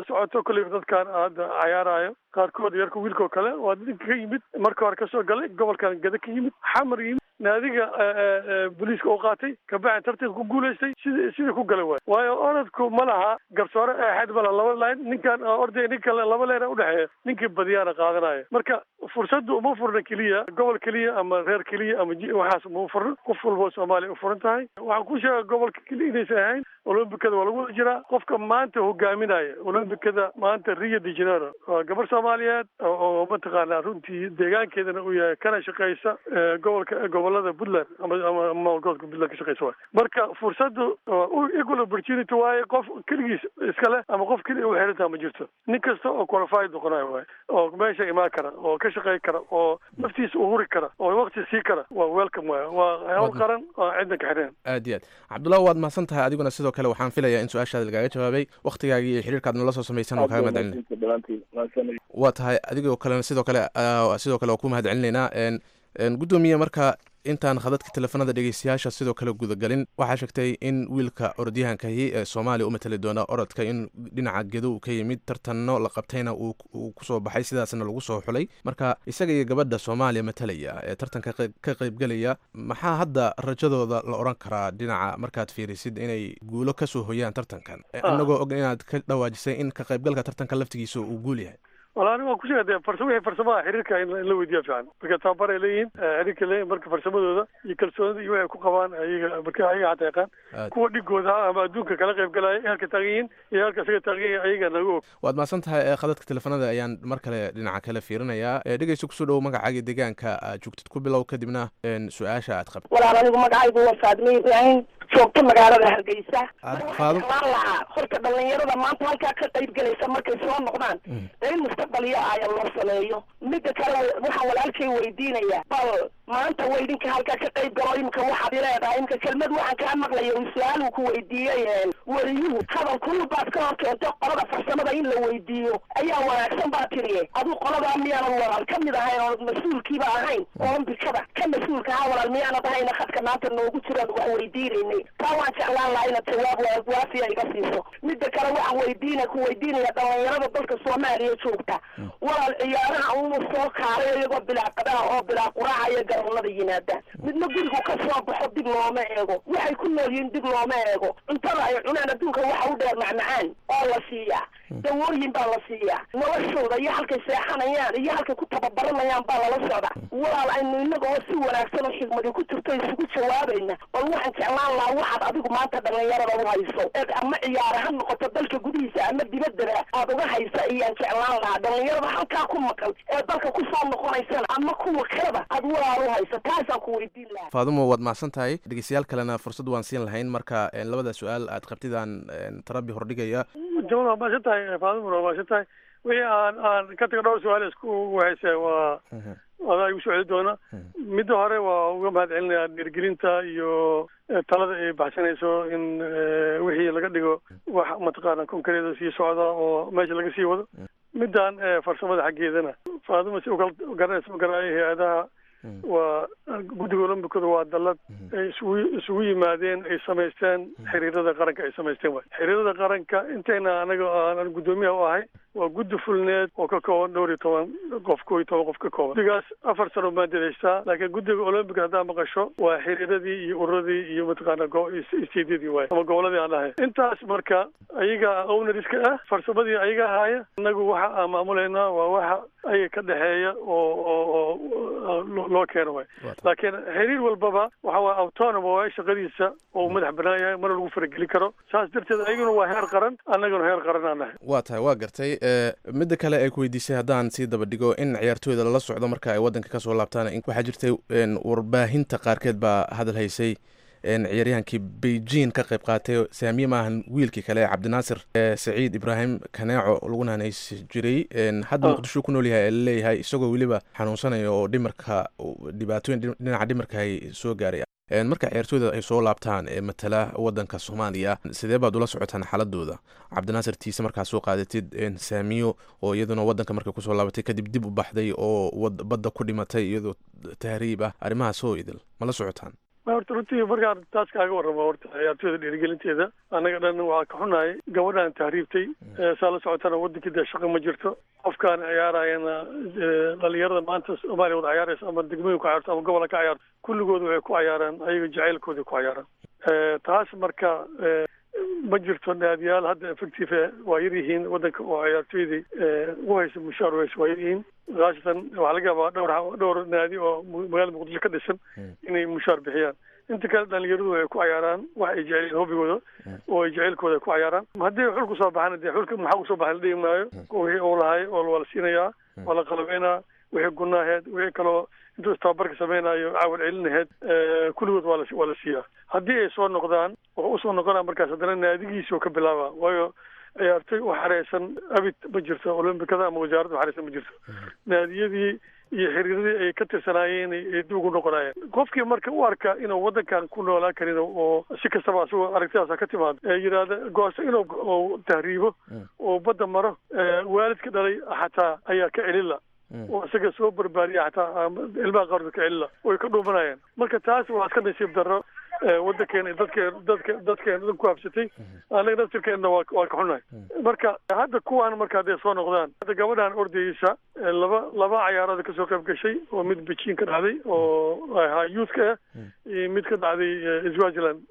kolleyba dadkan hadda cayaarayo qaarkood yarka wiilkao kale waa ninka ka yimid marka hore kasoo galay gobolkan gada ka yimid xamar yimid naadiga booliiska oo qaatay kabacdi tartanka ku guulaystay sida sidii ku galay waay waayo orodku ma laha garsoore eexeed ma laha laba line ninkan orday nin kale laba leena udhexeeya ninkii badiyaana qaadanaya marka fursaddu uma furna keliya gobol keliya ama reer keliya ama waxaas uma furna qof walbo soomaaliya u furan tahay waxaan ku sheega gobolka keliya inaysan ahayn olombikada waa lagu wada jiraa qofka maanta hogaaminaya olombikada maanta rio de janeiro waa gabar soomaaliyeed oo mataqaanaa runtii deegaankeedana uu yahay kana shaqeysa gobolka gobolada puntland ama ama maamulgobolka puntland ka shaqeysa waay marka fursaddu equal opportunity waaye qof keligiis iska leh ama qof keliya u xirantaa ma jirto nin kasta oo qualified noqonayo waay oo meesha imaan kara oo ka shaqey kara oo naftiisa u huri kara oo waqti sii kara waa welcome waay waa hawl qaran oo cidna ka xireen aad iyo aad cabdullahi waad mahadsan tahay adiguna sidoo kale waxaan filayaa in su-aashaada lagaaga jawaabay waktigaagii iyo xiriirkaad nala soo samaysan oo kaaga mahad celinay waa tahay adigoo kalena sidoo kale sidoo kale waa ku mahad celinaynaa guddoomiye marka intaan khadadka teleefanada dhegeystayaasha sidoo kale gudagalin waxaa sheegtay in wiilka orodyahankahi ee soomaaliya u matali doona orodka in dhinaca gedo uu ka yimid tartanno la qabtayna uu kusoo baxay sidaasna lagu soo xulay marka isaga iyo gabadha soomaaliya matalaya ee tartanka ka qaybgelaya maxaa hadda rajadooda la odhan karaa dhinaca markaad fiirisid inay guulo kasoo hoyaan tartankan inagoo og inaad ka dhawaajisay in ka qaybgalka tartanka laftigiisa uu guul yahay wala ani waan ku sheega de farsa wixii farsamaha xiriirka in la weydiiya fiican marka tababaray leeyihiin xiriirka leeyihin marka farsamadooda iyo kalsoonida iyo waxay ku qabaan ayaga marka ayaga xataa yaqaan kuwa dhigooda ama adduunka kala qayb galaya halka taagan yihiin iyo halka isaga taagan yihin ayaga naga og waad mahadsan tahay khadadka teleefanada ayaan mar kale dhinaca kale fiirinayaa dhegeysta kusoo dhowo magacaaga deegaanka aad joogtid ku bilow kadibna su-aasha aad qabtid walaal anigu magacaygu waa faadme ibraahim joogto magaalada hargeysa faadum waxaan lahaa horta dhalinyarada maanta halkaa ka qayb galaysa markay soo noqdaan in mustaqbal ya aya loo sameeyo mida kale waxaan walaalkay weydiinaya bal maanta wa idinka halkaa ka qayb galo imika waxaad ileedahay imika kelmad waxaan kaa maqlaya uu su-aal uu ku weydiiyey wariyuhu hadal kulul baad ka hor keentay qolada farsamada in la weydiiyo ayaa wanaagsan baa tiriye aduu qoladaa miyaanan walaal ka mid ahayn oo mas-uulkiiba ahayn olombikada ka mas-uulka ahaa walaal miyaanad ahayna khadka maanta noogu jiraan wax weydiinaynay taa waan jeclaan lahaa inaad jawaab waafiya iga siiso mida kale waxaan weydiina ku weydiinaya dhalinyarada dalka soomaaliya joogta walaal ciyaaraha uu soo kaalay iyagoo bilaa qadaha oo bilaa quraaca iyo garoonada yimaadaan midna gurigu ka soo baxo dib looma eego waxay ku nool yihiin dib looma eego cuntada ay cunaan adduunka waxa u dheer macmacaan oo la siiyaa dawooyin baa la siiyaa noloshooda iyo halkay seexanayaan iyo halkay ku tababaranayaan baa lala socda walaal aynu inaga oo si wanaagsan oo xigmadi ku jirto isugu jawaabayna bal waxaan jeclaan lahaa waxaad adigu maanta dhalinyarada u hayso ee ama ciyaara ha noqoto dalka gudihiisa ama dibaddaba aad uga haysa iyaan jeclaan lahaa dhalinyarada halkaa ku maqan ee dalka kusoo noqonaysana ama kuwa kaleba aad walaal u hayso taasaan ku weydiin lahaa faadumo waad mahadsan tahay dhegeystayaal kalena fursad waan siin lahayn marka labada su-aal aad qabtidaan tarabi hordhigaya jamal waa mahadsan tahay faadumuna waa mahadsan tahay wixii aan aan ka taga dhowr su-aal isku wahaysa waa adaa igu soo celi doona midda hore waa uga mahad celinayaa dhiirgelinta iyo talada ay baxsanayso in wixii laga dhigo wax mataqaana konkareeda sii socda oo meesha laga sii wado middan farsamada xaggeedana faaduma si ukala garanaysa ma garanayo hay-adaha waa guddiga olombikada waa dallad ay isugu isugu yimaadeen ay samaysteen xiriirada qaranka ay samaysteen waay xiriirada qaranka intayna anaga aan guddoomiyaha u ahay waa guddi fulneed oo ka kooban dhowr iyo toban qof koo iyo toban qof ka kooban guddigaas afar sano baan dadaystaa laakiin guddiga olombica haddaa maqasho waa xiriiradii iyo ururadii iyo mataqaana stediyadii waay ama goboladii aan dhahay intaas marka ayaga ownariska ah farsamadii ayaga ahaaya inagu waxa aan maamuleynaa waa waxa ayaga ka dhexeeya oo oo oo loo keeno waay laakiin xiriir walbaba waxa waa autonom waay shaqadiisa oo madax banaan yahay mana lagu farageli karo saas darteed ayaguna waa heer qaran annaguna heer qaran aan nahay waa tahay waa gartay midda kale ay ku weydiisay haddaan sii daba dhigo in ciyaartooyda lala socdo marka ay waddanka kasoo laabtaan waxaa jirtay warbaahinta qaarkeed baa hadal haysay ciyaaryahankii beijing ka qayb qaatay saamiye maahan wiilkii kale cabdinaasir saciid ibraahim kaneeco laguna hanaysi jiray hadda muqdisho ku nool yahay ee laleeyahay isagoo weliba xanuunsanaya oo dhimarka dhibaatooyin dhinaca dhimarka ay soo gaaray marka ciyaartooyda ay soo laabtaan ee matala wadanka soomaaliya sidee baad ula socotaan xaaladooda cabdinaasir tiise markaa soo qaadatid saamiyo oo iyaduna wadanka markay kusoo laabatay kadib dib u baxday oo badda ku dhimatay iyadoo tahriib ah arrimahaas oo idil ma la socotaan horta runtii markaan taas kaaga warramo horta ciyaartooyda dhiirigelinteeda annaga dhan waa ka xunahay gabadhaan tahriibtay saa la socotana wadankii dee shaqo ma jirto qofkaan ciyaarayana dhalinyarada maanta soomaaliya wada ciyaaraysa ama degmooyin ku ciyaarto ama gobola ka ciyaarto kulligood waxay ku ciyaaraan ayaga jacaylkooda ku ciyaaraan taas marka ma jirto naadiyaal hadda effective waa yar yihiin wadanka oo ciyaartooydii ugu haysa mushaar haysa waa yar yihiin khaasatan waxaa laga yaabaa dhowr dhowr naadi oo magaalada muqdisho ka dhisan inay mushaar bixiyaan inta kale dhalinyaradu ay ku cayaaraan wax ay jeceliin hobigooda oo ay jaceylkooda ku cayaaraan haddii xulku soo baxana dee xulka maxaa usoo baxay la dhigi maayo wixii uu lahay oo waa la siinayaa waa la qalabeynaa wixii gunaaheed wixii kaloo intuu istababarka samaynayo caawal celinaheed kulligood waa la waa la siiyaa haddii ay soo noqdaan wuxuu usoo noqonaa markaas haddana naadigiisii oo ka bilaaba waayo ciyaartoy u xareysan abid ma jirto olombikada ama wasaaradda u xareysan ma jirto naadiyadii iyo xiriiradii ay ka tirsanaayeen ay dib ugu noqonayeen qofkii marka u arka inuu wadankan ku noolaan karin oo si kastaba asagoo aragtidaasa ka timaado ee yidhaahda goosto inuu tahriibo oo badda maro waalidka dhalay xataa ayaa ka celila oo isaga soo barbaariya xataa ilmaha qaarkood ka celila way ka dhuumanayaan marka taas waa iska nasiib darro wadankeena dadkeen dadka dadkeena dad ku habsatay annaga naftirkeenna waa waa ka xunahay marka hadda kuwaan marka hadday soo noqdaan hadda gabadhan ordayeysa laba laba cayaarada kasoo qayb gashay oo mid beijing ka dhacday oo ahaa youthka ah iyo mid ka dhacday swaziland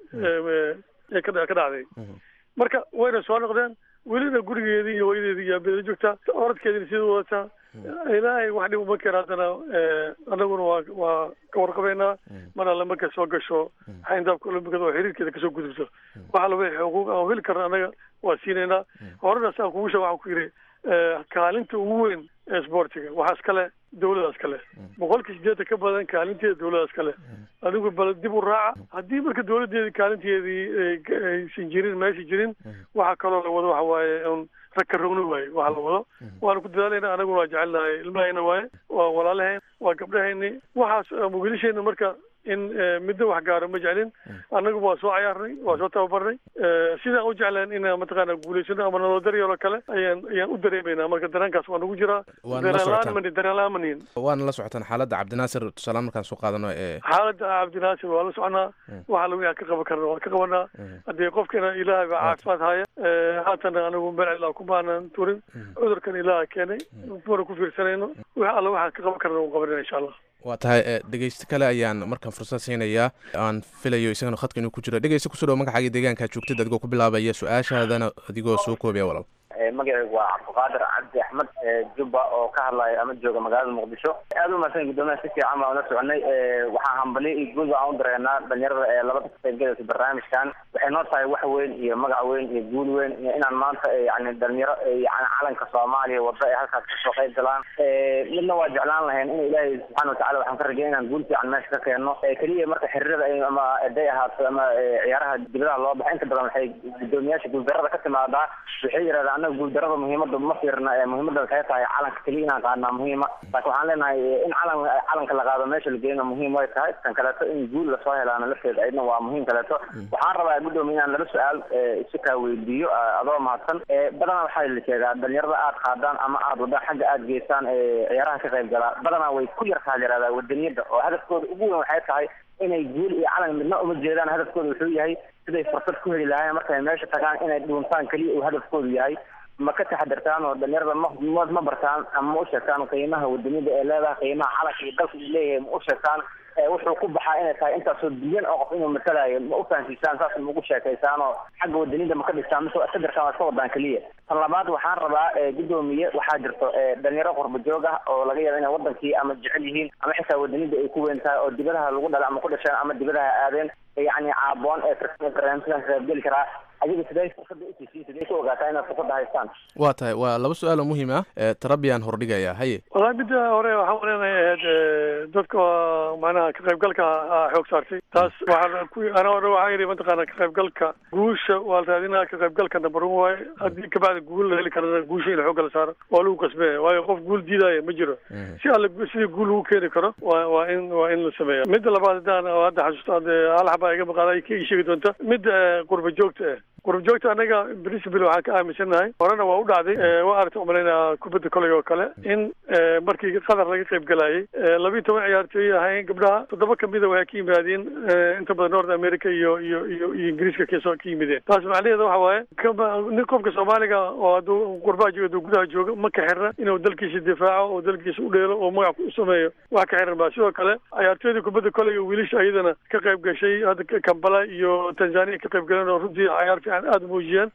ee ka ka dhacday marka wayna soo noqdeen welina gurigeedii iyo hooyadeedii iyo abeeda joogtaa orodkeediina sidii wadataa ilaahay wax dhib uma keena haddana annaguna waa waa ka warqabeynaa mar alle markay soo gasho xayndaabka olombikada oo xiriirkeeda kasoo gudubto waxa laba xuquuq aan heli karna annaga waa siinaynaa horena saan kugu sheeg waxaan ku yidhi kaalinta ugu weyn ee sportiga waxaa iskale dawladaas kale boqolkii sideetan ka badan kaalinteeda dawladaas kale adigu bal dib u raaca haddii marka dawladeedii kaalinteedii aysan jirin meesha jirin waxaa kaloo la wado waxa waaye un rag ka rogno waaye waxa la wado waana ku dadaalayna anaguna waa jecelnahay ilmahayna waaye waa walaalahayn waa gabdhahayni waxaas wiilasheena marka in midna wax gaaro ma jeclin annagu waa soo cayaarnay waa soo tababarnay sidaan u jeclaan inaan mataqaana guulaysano ama naloo daryeelo kale ayaan ayaan u dareemaynaa marka dareenkaas waa nagu jiraa dareenlaan dareenlaan manihin waana la socotaan xaaladda cabdinaasir tusaale markaan soo qaadano ee xaaladda cabdinaasir waa la soconaa waxa lagu aan ka qaban karna waan ka qabanaa haddii qofkana ilaahay baa caafimaad haya haatana anigu melcilaa kumaanan turin cudurkan ilaaha keenay mana ku fiirsanayno wax alla waxaan ka qaban karna waan qabanayna insha allah waa tahay dhegeysto kale ayaan markaan fursad siinayaa aan filayo isagana khadka inuu ku jiro dhegeysta kusoo dhawo magacaaga deegaanka joogtid adigoo ku bilaabaya su-aashaadana adigoo soo koobaya walaal magacaygu waa cabdiqaadir cabdi axmed jubba oo ka hadlaya ama jooga magaalada muqdisho aad u mahadsan guddoomiyaha si fiican baan ula soconay waxaa hambali iyo guul baan u dareenaa dhalinyarada ee labada ka qaybgalaysa barnaamijkan waxay noo tahay wax weyn iyo magac weyn iyo guul weyn iyo inaan maanta yani dhalinyaro yani calanka soomaaliya wada ay halkaas kasoo qayb galaan midna waa jeclaan lahayn in ilaahay subxaana watacala waxaan ka rajay inaan guul fiican meesha ka keenno keliya marka xiriirada ama eday ahaato ama ciyaaraha dibadaha loo baxa inta badan waxay guddoomiyaasha guuldarada ka timaadaa waxay yidhahdaan anaga guuldarada muhiimada ma fiirna muhiimada waxay tahay calanka keliya inaan qaadnaa muhiima laakiin waxaan leenahay in calan calanka la qaado meesha la geeyna muhiim way tahay tan kaleeto in guul lasoo helaana lafteeda ayadna waa muhiim kaleeto waxaan rabaa guddoomiya inaan laba su-aal si kaa weydiiyo adoo mahadsan badanaa waxaa la sheegaa dhalinyarada aad qaadaan ama aad wadaan xagga aad geysaan ciyaaraha ka qayb galaa badanaa way ku yartaa la yihahdaa wadaniyada oo hadafkooda ugu weyn waxay tahay inay guul iyo calan midna uma jeedaan hadafkooda wuxuu yahay siday fursad ku heli lahaayeen markay meesha tagaan inay dhuuntaan keliya uu hadafkoodu yahay ma ka taxadirtaan oo dhalinyarada ma ma bartaan ama ma u sheegtaan qiimaha wadaniyada ee leedahay qiimaha calanka iyo dalka uu leeyahay ma u sheegtaan wuxuu ku baxaa inay tahay intaasoo bilyan oo qof inuu matalayo ma u fahansiisaan saas ma ugu sheekaysaan oo xagga wadaniyada ma ka dhistaan mise iska dirtaan waa iska wadaan keliya tan labaad waxaan rabaa guddoomiye waxaa jirto dhalinyaro qurba joog ah oo laga yaaba inay wadankii ama jecel yihiin ama xitaa wadaniyada ay ku weyn tahay oo dibadaha lagu dhala ama ku dhasheen ama dibadaha aadeen yani caaboon ee barnaamijkan ka qaybgeli karaa adiga sidee fursada usiisiin sidee ku ogaataa inaad fursada haystaan waa tahay waa laba su-aal oo muhiim ah tarabiyan hordhigaya haye wallahi midda hore waxaan waleenahay ahayd dadka macnaha ka qaybgalka xoog saartay taas waxaa ku ana hore waxaa yidhi mataqaana ka qaybgalka guusha waa la raadinaa ka qaybgalka number one waaye haddii kabacdi guul la heli karana guusha in xoogga la saaro waa lagu qasbaya waayo qof guul diidaya ma jiro si alle sidii guul lagu keeni karo waa waa in waa in la sameeya midda labaad haddaan hadda xasuusto hal xabaa iga maqaada ka ii sheegi doonta midda qurba joogta ah qurub joogta anaga principal waxaan ka aaminsanahay horena waa u dhacday waa aragta umalaynaa kubadda koley oo kale in markii qatar laga qayb galayay labiiyo toban ciyaartooy ahayn gabdhaha toddoba kamida waxay ka yimaadeen inta badan north america iyo iyo iyo iyo ingiriiska kasoo ka yimideen taas macnaheeda waxa waaye kama nin qofka soomaaliga oo hadduu qurbaha joogo hadduu gudaha joogo ma ka xirna inuu dalkiisa difaaco oo dalkiisa u dheelo oo magac u sameeyo wax ka xiran ba sidoo kale ciyaartooyda kubadda koleyga wiilasha iyadana ka qayb gashay hadda kambala iyo tanzania ka qayb galeen oo runtii cayaar fiican aada muujiyeen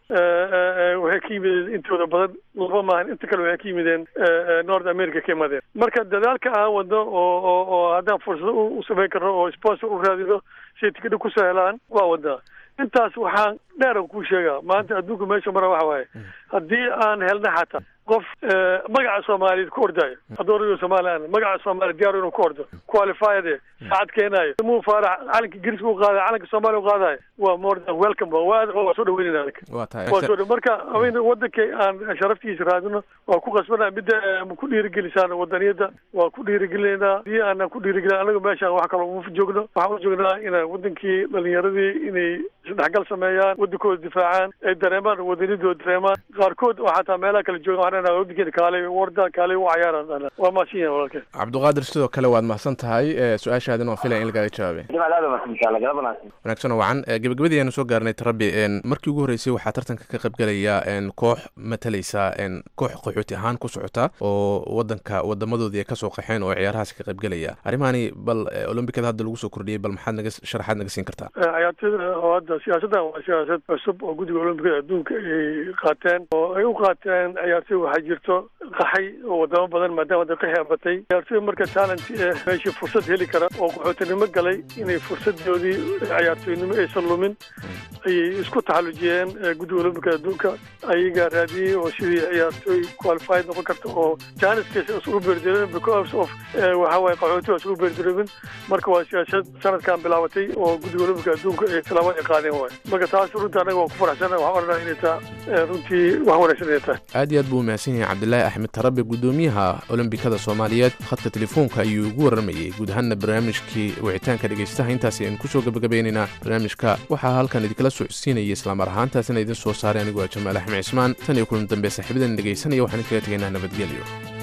waxay ka yimideen intooda badan laba maahan inta kale waxay ka yimideen north america ka imadeen marka dadaalka aan wadno oo oo oo haddaan fursado u samayn karno oo sponsor u raadino si tikidha kusoo helaan waa wadnaa intaas waxaan dheeran kuu sheegaa maanta adduunka meesha mara waxa waaye haddii aan helna xataa qof magaca soomaaliyeed ku ordaayo haddoonayo soomaaliya magaca soomaaliya diyaar inuu ku ordo qualified saacad keenaayo muu faarax calanka ingiriiska u qaadayo calanka soomaaliya u qaadayo waa more than welcome waa waa soo dhaweynayna anaga waa tahay waa soo dha marka haweyn wadankay aan sharaftiisa raadino waa ku qasbanaa midda ku dhiirigelisaan wadaniyada waa ku dhiirigelinaynaa hadii aanan ku dhiirigelin anaga meeshaan wax kaloo uma joogno waxaan u joognaa inaan wadankii dhalinyaradii inay isdhexgal sameeyaan wadankooda difaacaan ay dareemaan wadanidooda dareemaan qaarkood oo xataa meelaha kala jooga waxaan leenahay wadankeeda kaalay warda kaalay u cayaaraan waa maadsan yahin walaalkeen cabdiqaadir sidoo kale waad mahadsan tahay su-aashaadin waan filaya in lagaaga jawaabay jamaal aad umaadsantaha galab wanaagsan wanaagsan oo wacan gabagabadii aanu soo gaarnay tarabi markii ugu horreysay waxaa tartanka ka qaybgelaya koox matalaysa koox qaxooti ahaan ku socota oo wadanka wadamadoodii ay kasoo qaxeen oo ciyaarahaasi ka qaybgelaya arrimahani bal olombikada hadda lagu soo kordhiyey bal maxaad naga sharaxaad naga siin kartaa ciyaartooyda oo hadda siyaasaddan waa siyaasad cusub oo guddiga olombikada adduunka ay qaateen oo ay u qaateen ciyaartooy waxaa jirto qaxay oo wadamo badan maadaama hadda qaxi abatay ciyaartooy marka talent eh meeshii fursad heli kara oo qaxootinimo galay inay fursadoodii ciyaartooynimo aysan lumin ayay isku taxallujiyeen guddiga olombikada adduunka ayagaa raadiyey oo sidii ciyaartooy qualified noqon karta oo janiskiisa isugu beerdireemin because of waxa waaye qaxooti waa isugu beerdireemin marka waa siyaasad sanadkan bilaabatay oo guddiga olombika adduunka ay tilaabo ay qaadeen waay marka taas runtii anaga waa ku faraxsana waxaan odhanaa inay taa runtii wax wanaagsan inay tahay aad iyo aad buu umahadsan yahay cabdilaahi axmed tarabe guddoomiyaha olombikada soomaaliyeed khadka telefoonka ayuu ugu warramayey guud ahaanna barnaamijkii wicitaanka dhegaystaha intaasi aynu kusoo gabagabeynaynaa barnaamijka waxaa halkan idinkala socodsiinaya islamar ahaantaasina idin soo saaray anigu waa jamaal axmed cismaan tan iyo kulan dambe saaxiibadan dhegaysanaya waxaan idinkaga tegaynaa nabadgelyo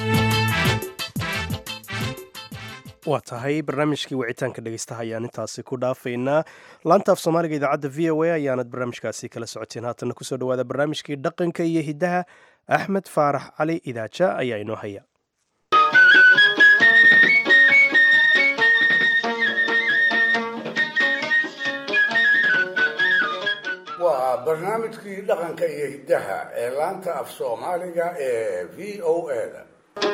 waa tahay barnaamijkii wicitaanka dhegeystaha ayaan intaasi ku dhaafaynaa laantaaf soomaaliga idaacadda v o a ayaanad barnaamijkaasi kala socoteen haatanna kusoo dhawaada barnaamijkii dhaqanka iyo hiddaha axmed faarax cali idaaja ayaa inoo haya waa barnaamijkii dhaqanka iyo hiddaha ee laanta af soomaaliga ee v o a da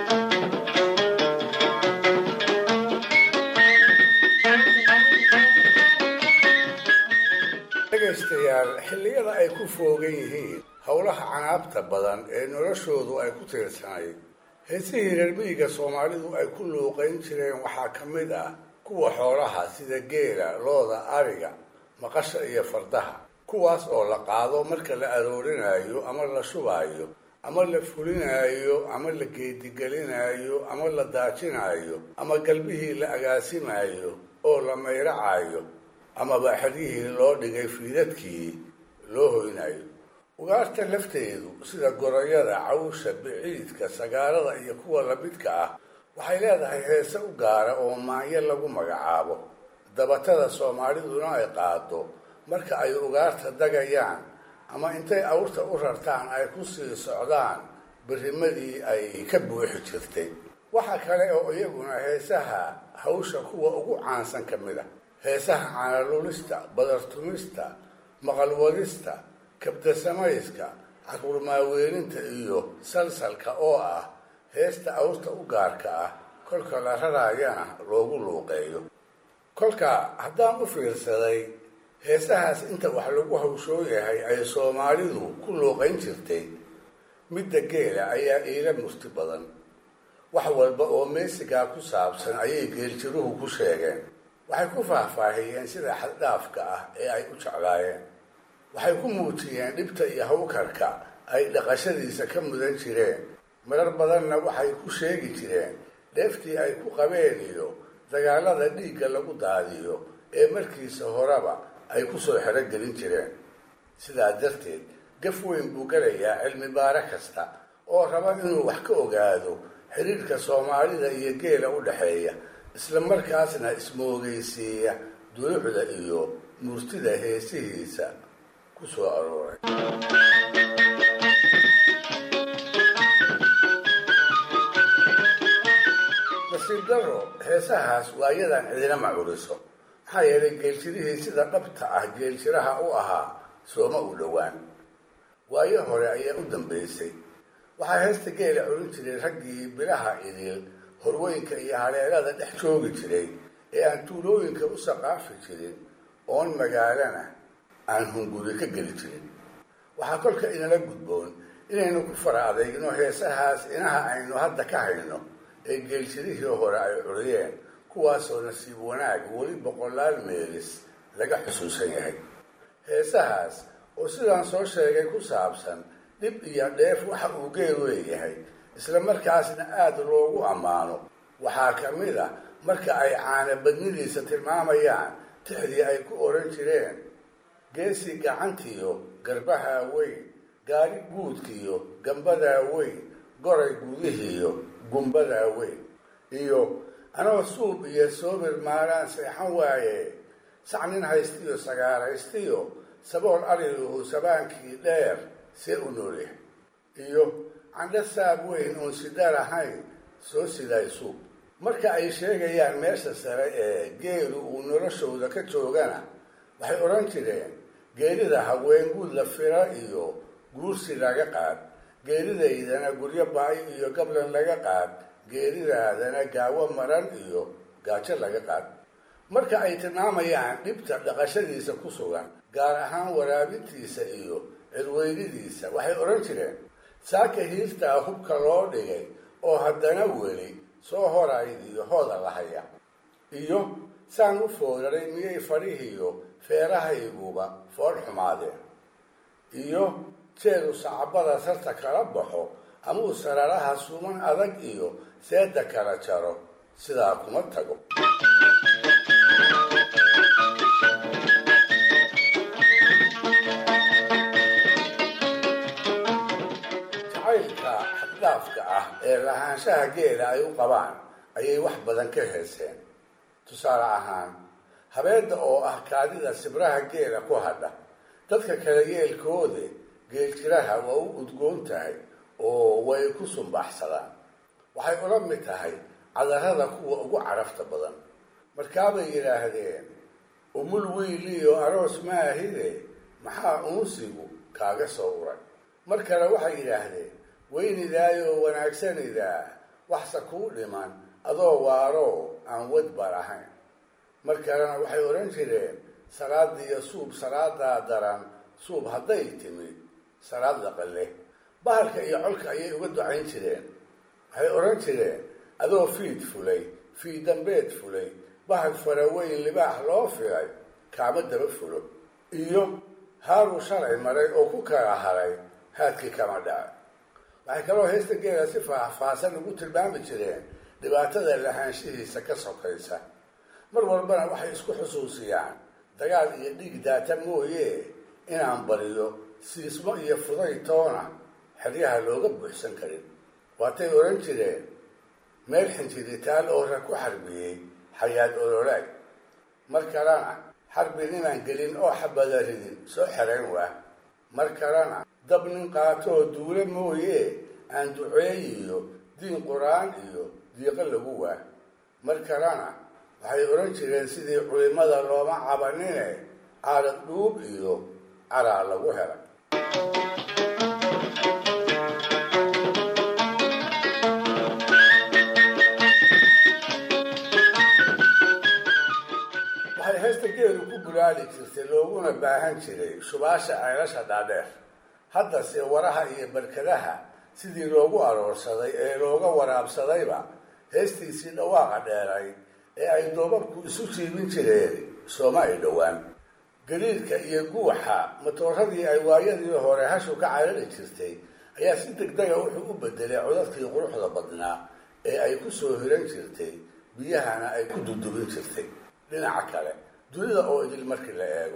dhegaystayaal xilliyada ay ku foogan yihiin howlaha canaabta badan ee noloshoodu ay ku tiirsanayd heesihii reer miyiga soomaalidu ay ku luuqayn jireen waxaa ka mid ah kuwa xoolaha sida geela looda ariga maqasha iyo fardaha kuwaas oo la qaado marka la aroorinaayo ama la shubaayo ama la fulinaayo ama la geedigelinaayo ama la daajinaayo ama galbihii la agaasimaayo oo la mayracaayo amaba xeryihii loo dhigay fiidadkii loo hoynayo ugaarta lafteedu sida gorayada cawsha biciidka sagaarada iyo kuwa lamidka ah waxay leedahay heese u gaara oo maanyo lagu magacaabo dabatada soomaaliduna ay qaado marka ay ugaarta dagayaan ama intay awrta u rartaan ay ku sii socdaan birimadii ay ka buuxi jirtay waxa kale oo iyaguna heesaha hawsha kuwa ugu caansan ka mid a heesaha caanalulista badartumista maqalwadista kabdasamayska caruurmaaweelinta iyo salsalka oo ah heesta awrta u gaarka ah kolka la raraayana loogu luuqeeyo kolka haddaan u fiirsaday heesahaas inta wax lagu hawshoo yahay ay soomaalidu ku luuqayn jirtay midda geela ayaa iila murti badan wax walba oo meesigaa ku saabsan ayay geeljiruhu ku sheegeen waxay ku faahfaahiyeen sida xaddhaafka ah ee ay u jeclaayeen waxay ku muujiyeen dhibta iyo hawkarka ay dhaqashadiisa ka mudan jireen marar badanna waxay ku sheegi jireen dheeftii ay ku qabeen iyo dagaalada dhiigga lagu daadiyo ee markiisa horeba ay ku soo xerogelin jireen sidaa darteed gaf weyn buu galayaa cilmi baare kasta oo raba inuu wax ka ogaado xiriirka soomaalida iyo geela u dhexeeya isla markaasna ismoogeysiiya dulucda iyo murtida heesihiisa ku soo arooray nasiib daro heesahaas waa iyadan cidina macuriso maxaa yeelay geeljirihii sida dhabta ah geeljiraha u ahaa sooma u dhowaan waayo hore ayaa u dambaysay waxaa heesta geela culin jiray raggii bilaha idil horweynka iyo haleelada dhex joogi jiray ee aan tuulooyinka u saqaafi jirin oon magaalana aan hunguri ka geli jirin waxaa kolka inala gudboon inaynu ku fara adeygno heesahaas inaha aynu hadda ka hayno ee geeljirihii hore ay curiyeen kuwaasoo nasiib wanaag weli boqolaal meelis laga xusuusan yahay heesahaas oo sidaan soo sheegay ku saabsan dhib iyo dheef waxa uu geel leeyahay isla markaasna aada loogu ammaano waxaa ka mid a marka ay caana badnidiisa tilmaamayaan tixdii ay ku odhan jireen geesi gacantiyo garbahaa weyn gaari guudkiyo gambadaa weyn goray gudihiyo gumbadaa weyn iyo anoo suub iyo soobir maalaan seexan waaye sacnin haystiyo sagaaraystiyo sabool ariluhu sabaankii dheer see u noolyahay iyo candho saab weyn oon sidar ahayn soo sidaay suub marka ay sheegayaan meesha sare ee geelu uu noloshooda ka joogana waxay odhan jireen geelida haween guud la fira iyo guursi laga qaad geelidaydana guryo ba-ay iyo gablan laga qaad geelidaadana gaawo maran iyo gaajo laga qaad marka ay tilmaamayaan dhibta dhaqashadiisa ku sugan gaar ahaan waraabintiisa iyo cirweynidiisa waxay odhan jireen saaka hiirtaa hubka loo dhigay oo haddana weli soo horayd iyo hooda lahaya iyo saan u foodaray miyay fadhihiyo feerahayguba fool xumaadeen iyo jeedu sacabada sarta kala baxo ama uu sararaha suuman adag iyo seeda kala jaro sidaa kuma tago jacaylka xaddaafka ah ee lahaanshaha geela ay u qabaan ayay wax badan ka heeseen tusaale ahaan habeedda oo ah kaadida sibraha geela ku hadha dadka kale yeelkoode geeljiraha waa u udgoon tahay oo way ku sumbaxsadaan waxay ula mid tahay cadarada kuwa ugu carafta badan markaabay yidhaahdeen umul wiiliyo aroos maahide maxaa unsigu kaaga soo uray mar kale waxay yidhaahdeen weynidaayoo wanaagsanidaa waxse kuu dhiman adoo waaro aan wadbar ahayn mar kalena waxay odhan jireen salaadiyo suub salaadaa daran suub hadday timid salaad laqale bahalka iyo colka ayay uga ducayn jireen waxay odhan jireen adoo fiid fulay fiid dambeed fulay bahal faraweyn libaax loo filay kaama daba fulo iyo haaruu shalay maray oo ku kala haray haadkii kama dhacay waxay kaloo heesta geela si faahfaahsan ugu tilmaami jireen dhibaatada lahaanshihiisa ka sokaysa mar walbana waxay isku xusuusiyaan dagaal iyo dhiig daata mooye inaan bariyo siismo iyo fuday toona xeryaha looga buuxsan karin waatay odhan jireen meel xinjiritaal oo rag ku xarbiyey xayaad ololaag mar kalena xarbi ninaan gelin oo xabada ridin soo xerayn waa mar kalena dab nin qaatoo duule mooye aan duceeyiyo diin qur-aan iyo diiqo lagu waa mar kalena waxay odhan jireen sidii culimada looma cabanine caarad dhuub iyo caraa lagu helay waxay heesta geelu ku bulaali jirtay looguna baahan jiray shubaasha ceelasha dhaadheer haddase waraha iyo barkadaha sidii loogu aroorsaday ee looga waraabsadayba heestiisii dhawaaqa dheeray ee ay doobabku isu jiibin jireen sooma ay dhowaan gariirka iyo guuxa matooradii ay waayadii hore hashu ka carari jirtay ayaa si degdega wuxuu u bedelay codadkii quruxda badnaa ee ay ku soo hiran jirtay biyahana ay ku dudubin jirtay dhinaca kale dunida oo idil markii la eego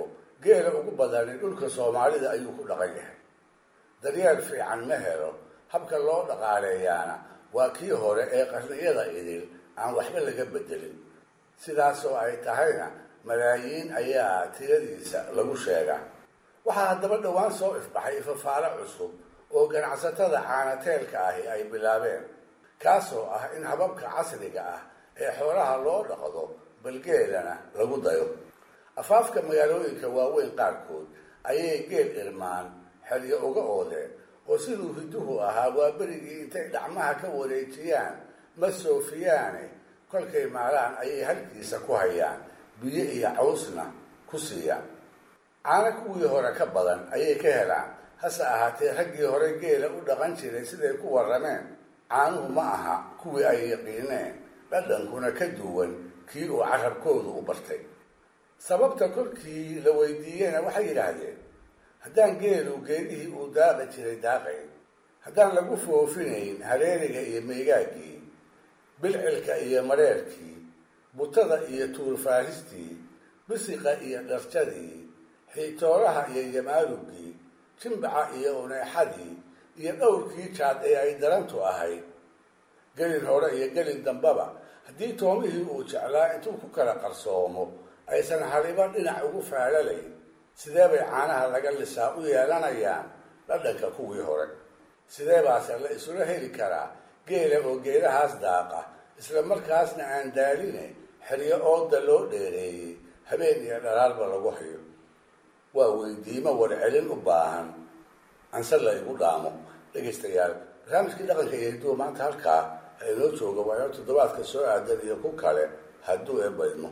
geela ugu badani dhulka soomaalida ayuu ku dhaqan yahay daryeel fiican ma helo habka loo dhaqaaleeyaana waa kii hore ee qarniyada idil aan waxba laga bedelin sidaasoo ay tahayna malaayiin ayaa tiradiisa lagu sheegaa waxaa haddaba dhowaan soo ifbaxay ifafaalo cusub oo ganacsatada caanateelka ahi ay bilaabeen kaasoo ah in hababka casriga ah ee xoolaha loo dhaqdo balgeelana lagu dayo afaafka magaalooyinka waaweyn qaarkood ayay geel irmaan xeryo uga oodeen oo siduu hiduhu ahaa waa berigii intay dhacmaha ka wareejiyaan ma soofiyaane kolkay maalaan ayay halkiisa ku hayaan biyo iyo cawsna ku siiyaan caano kuwii hore ka badan ayay ka helaan hase ahaatee raggii hore geela u dhaqan jiray siday ku warrameen caanuhu ma aha kuwii ay yaqiineen dhadhankuna ka duwan kii uu carabkoodu u bartay sababta kolkii la weydiiyena waxay yidhaahdeen haddaan geelu geedihii uu daaqi jiray daaqayn haddaan lagu foofinayn hareeriga iyo meygaaggii bilcilka iyo mareerkii butada iyo tuurfaahistii bisiqa iyo dharjadii xiitoolaha iyo yamaarugii jimbaca iyo uneexadii iyo dhowrkii jaad ee ay darantu ahayd gelin hore iyo gelin dambaba haddii toomihii uu jeclaa intuu ku kala qarsoomo aysan haliba dhinac ugu faalalayn sidee bay caanaha laga lisaa u yeelanayaan dhadhanka kuwii hore sidee baase la isula heli karaa geela oo geelahaas daaqa isla markaasna aan daaline xeryo ooda loo dheereeyey habeen iyo dharaarba lagu hayo waa weydiimo warcelin u baahan anse la igu dhaamo dhegaystayaal barnaamijkii dhaqanka iyo hiduwa maanta halkaa inoo jooga waa inoo toddobaadka soo aadan iyo ku kale hadduu eebaydmo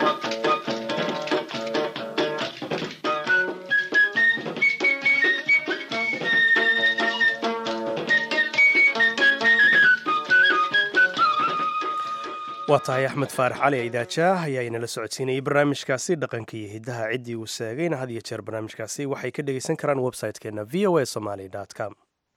waa tahay axmed faarax cali idaajaah ayaa inala socodsiinayay barnaamijkaasi dhaqanka iyo hiddaha ciddii uu seegayna had iyo jeer barnaamijkaasi waxay ka dhegaysan karaan website-keena v o a somaly com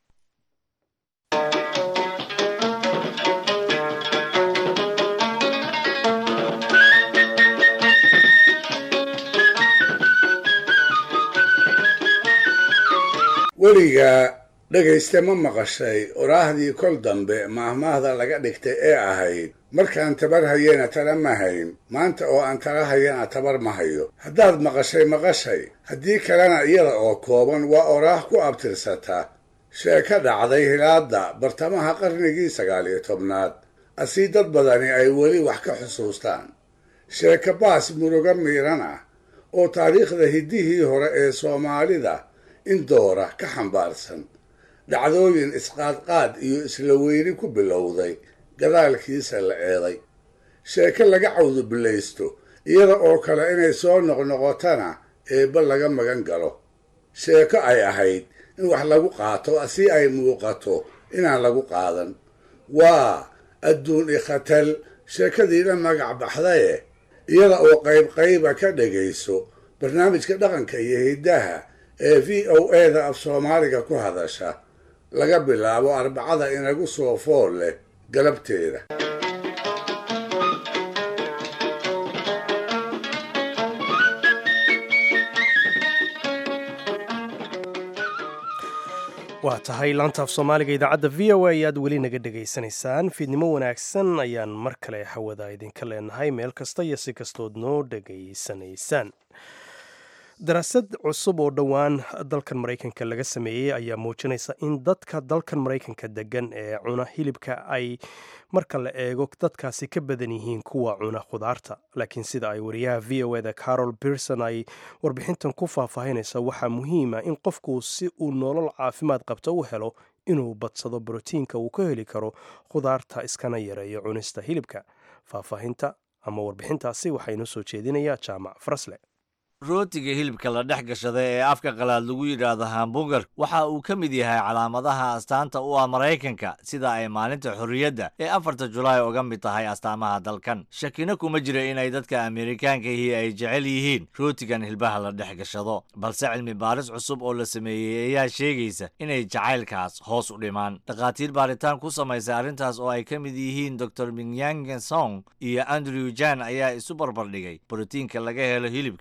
weligaa dhegayste ma maqashay oraahdii kol dambe maahmaahda laga dhigtay ee ahayd markaan tabar hayena tala ma hayn maanta oo aan tala hayana tabar ma hayo haddaad maqashay maqashay haddii kalena iyada oo kooban waa oraah ku abtirsata sheeko dhacday hilaadda bartamaha qarnigii sagaal iyo tobnaad asii dad badani ay weli wax ka xusuustaan sheeko baas murugo miiran ah oo taariikhda hiddihii hore ee soomaalida in doora ka xambaarsan dhacdooyin isqaadqaad iyo isla weyni ku bilowday gadaalkiisa la eeday sheeko laga cawdubilaysto iyada oo kale inay soo noqnoqotana eebba laga magan galo sheeko ay ahayd in wax lagu qaato si ay muuqato inaan lagu qaadan waa adduun ikhatal sheekadiina magac baxdaye iyada oo qayb qayba ka dhagayso barnaamijka dhaqanka iyo hiddaha ee v o eda af soomaaliga ku hadasha laga bilaabo arbacada inagu soo fool leh galabteeda waa tahay laanta af soomaaliga idaacadda v o a ayaad weli naga dhegaysanaysaan fiidnimo wanaagsan ayaan mar kale hawada idinka leenahay meel kasta iyo si kastood noo dhegaysanaysaan daraasad cusub oo dhowaan dalkan maraykanka laga sameeyey ayaa muujinaysa in dadka dalkan maraykanka degan ee cuna hilibka ay marka la eego dadkaasi ka badan yihiin kuwa cuna khudaarta laakiin sida ay wariyaha v o eda carol berson ay warbixintan ku faahfaahinaysa waxaa muhiima in qofku si uu nolol caafimaad qabta u helo inuu badsado brotiinka uu ka heli karo khudaarta iskana yareeyo cunista hilibka faahfaahinta ama warbixintaasi waxaa inoo soo jeedinaya jaamac farasle rootiga hilibka la dhex gashada ee afka qalaad lagu yidhaahdo hamburger waxa uu ka mid yahay calaamadaha astaanta u ah maraykanka sida ay maalinta xorriyadda ee afarta julaay uga mid tahay astaamaha dalkan shakina kuma jira inay dadka amerikaankahi ay jecel yihiin rootigan hilbaha la dhex gashado balse cilmi baaris cusub oo la sameeyey ayaa sheegaysa inay jacaylkaas hoos u dhimaan dhakhaatiir baaritaan ku samaysay arrintaas oo ay ka mid yihiin dor minyangen song iyo andrew jan ayaa isu barbardhigay borotiinka laga helo hilibka iyo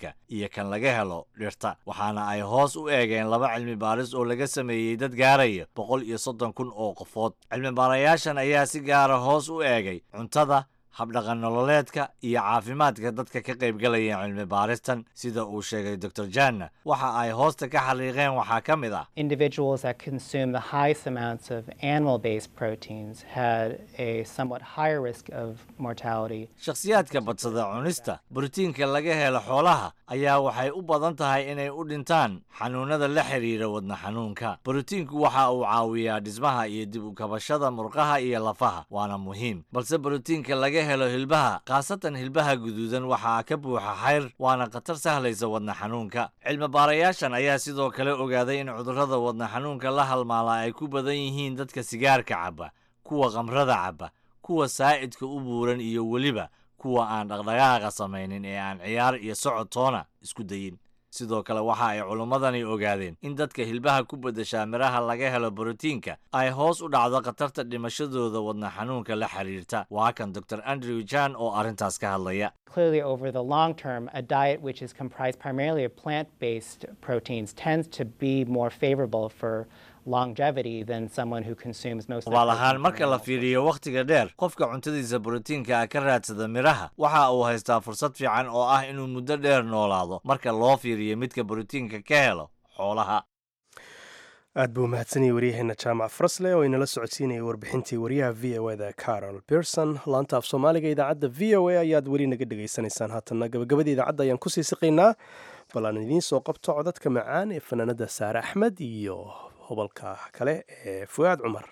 kan laga helo dhirta waxaana ay hoos u eegeen laba cilmi baaris oo laga sameeyey dad gaaraya boqol iyo soddon kun oo qofood cilmi baarayaashan ayaa si gaara hoos u eegay cuntada habdhaqan nololeedka iyo caafimaadka dadka ka qaybgalaya cilmi baaristan sida uu sheegay dor janna waxa ay hoosta ka xaliiqeen waxaa ka mid ah individuals that consume the highest amounts of animal-based proteins had a somewhat higher risk of mortality. shakhsiyaadka badsada cunista borotiinka laga helo xoolaha ayaa waxay u badan tahay inay u dhintaan xanuunada la xidhiira wadna xanuunka borotiinku waxa uu caawiyaa dhismaha iyo dib u kabashada murqaha iyo lafaha waana muhiim balse borotiinka laga helo hilbaha khaasatan hilbaha guduudan waxaa ka buuxa xayr waana khatar sahlaysa wadna xanuunka cilmi baarayaashan ayaa sidoo kale ogaaday in cudurrada wadna xanuunka la halmaala ay ku badan yihiin dadka sigaarka cabba kuwa khamrada cabba kuwa saa'idka u buuran iyo weliba kuwa aan dhaqdhaqaaqa samaynin ee aan ciyaar iyo socod toona isku dayin sidoo kale waxa ay culummadani ogaadeen in dadka hilbaha ku beddeshaa midhaha laga helo borotiinka ay hoos u dhacdo khatarta dhimashadooda wadna xanuunka la xiriirta waa kan dor andrew jan oo arrintaas ka hadlaya Clearly, over the long term, a diet which is comprised primarily of plant based proteins tends to be more favorable for longevity than someone who consumes most of hubaal ahaan marka la fiiriyo wakhtiga dheer qofka cuntadiisa borotiinka ka raadsada midhaha waxa uu haystaa fursad fiican oo ah inuu muddo dheer noolaado marka loo fiiriyo midka borotiinka ka helo xoolaha aad buu mahadsanayay waryaheena jaamac farasle oo inala socodsiinayay warbixintii waryaha v o da carol berson laanta af soomaaliga idaacadda v o a ayaad weli naga dhegaysanaysaan haatanna gabagabada idaacadda ayaan kusii siqaynaa bal aan idiin soo qabto codadka macaan ee fanaanada saare axmed iyo hobalka kale ee fu'aad cumar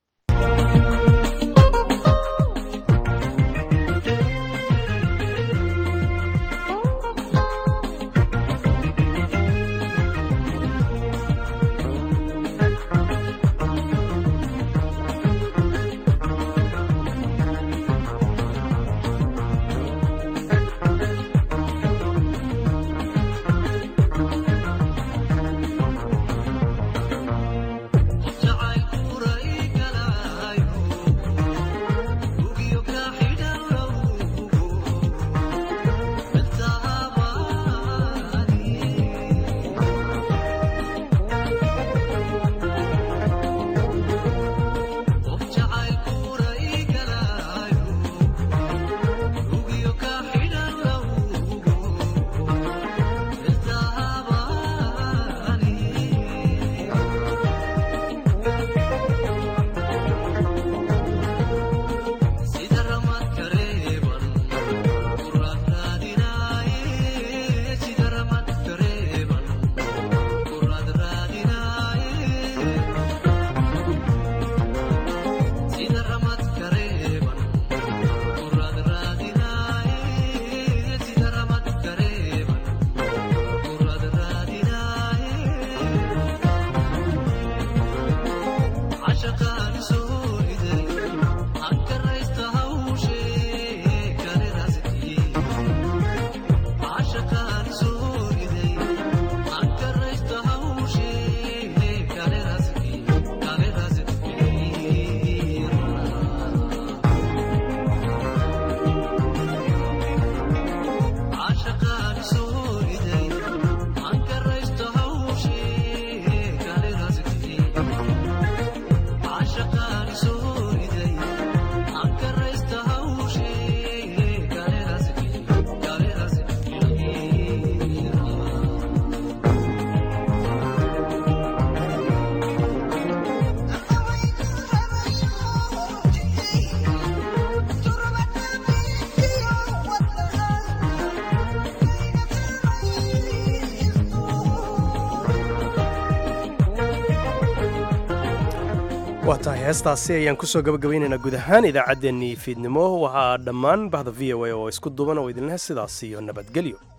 waa tahay heestaasi ayaan kusoo gabagabaynaynaa guud ahaan idaacaddeenii fiidnimo waxaa dhammaan bahda v o a oo isku duban oo idinleh sidaas iyo nabadgelyo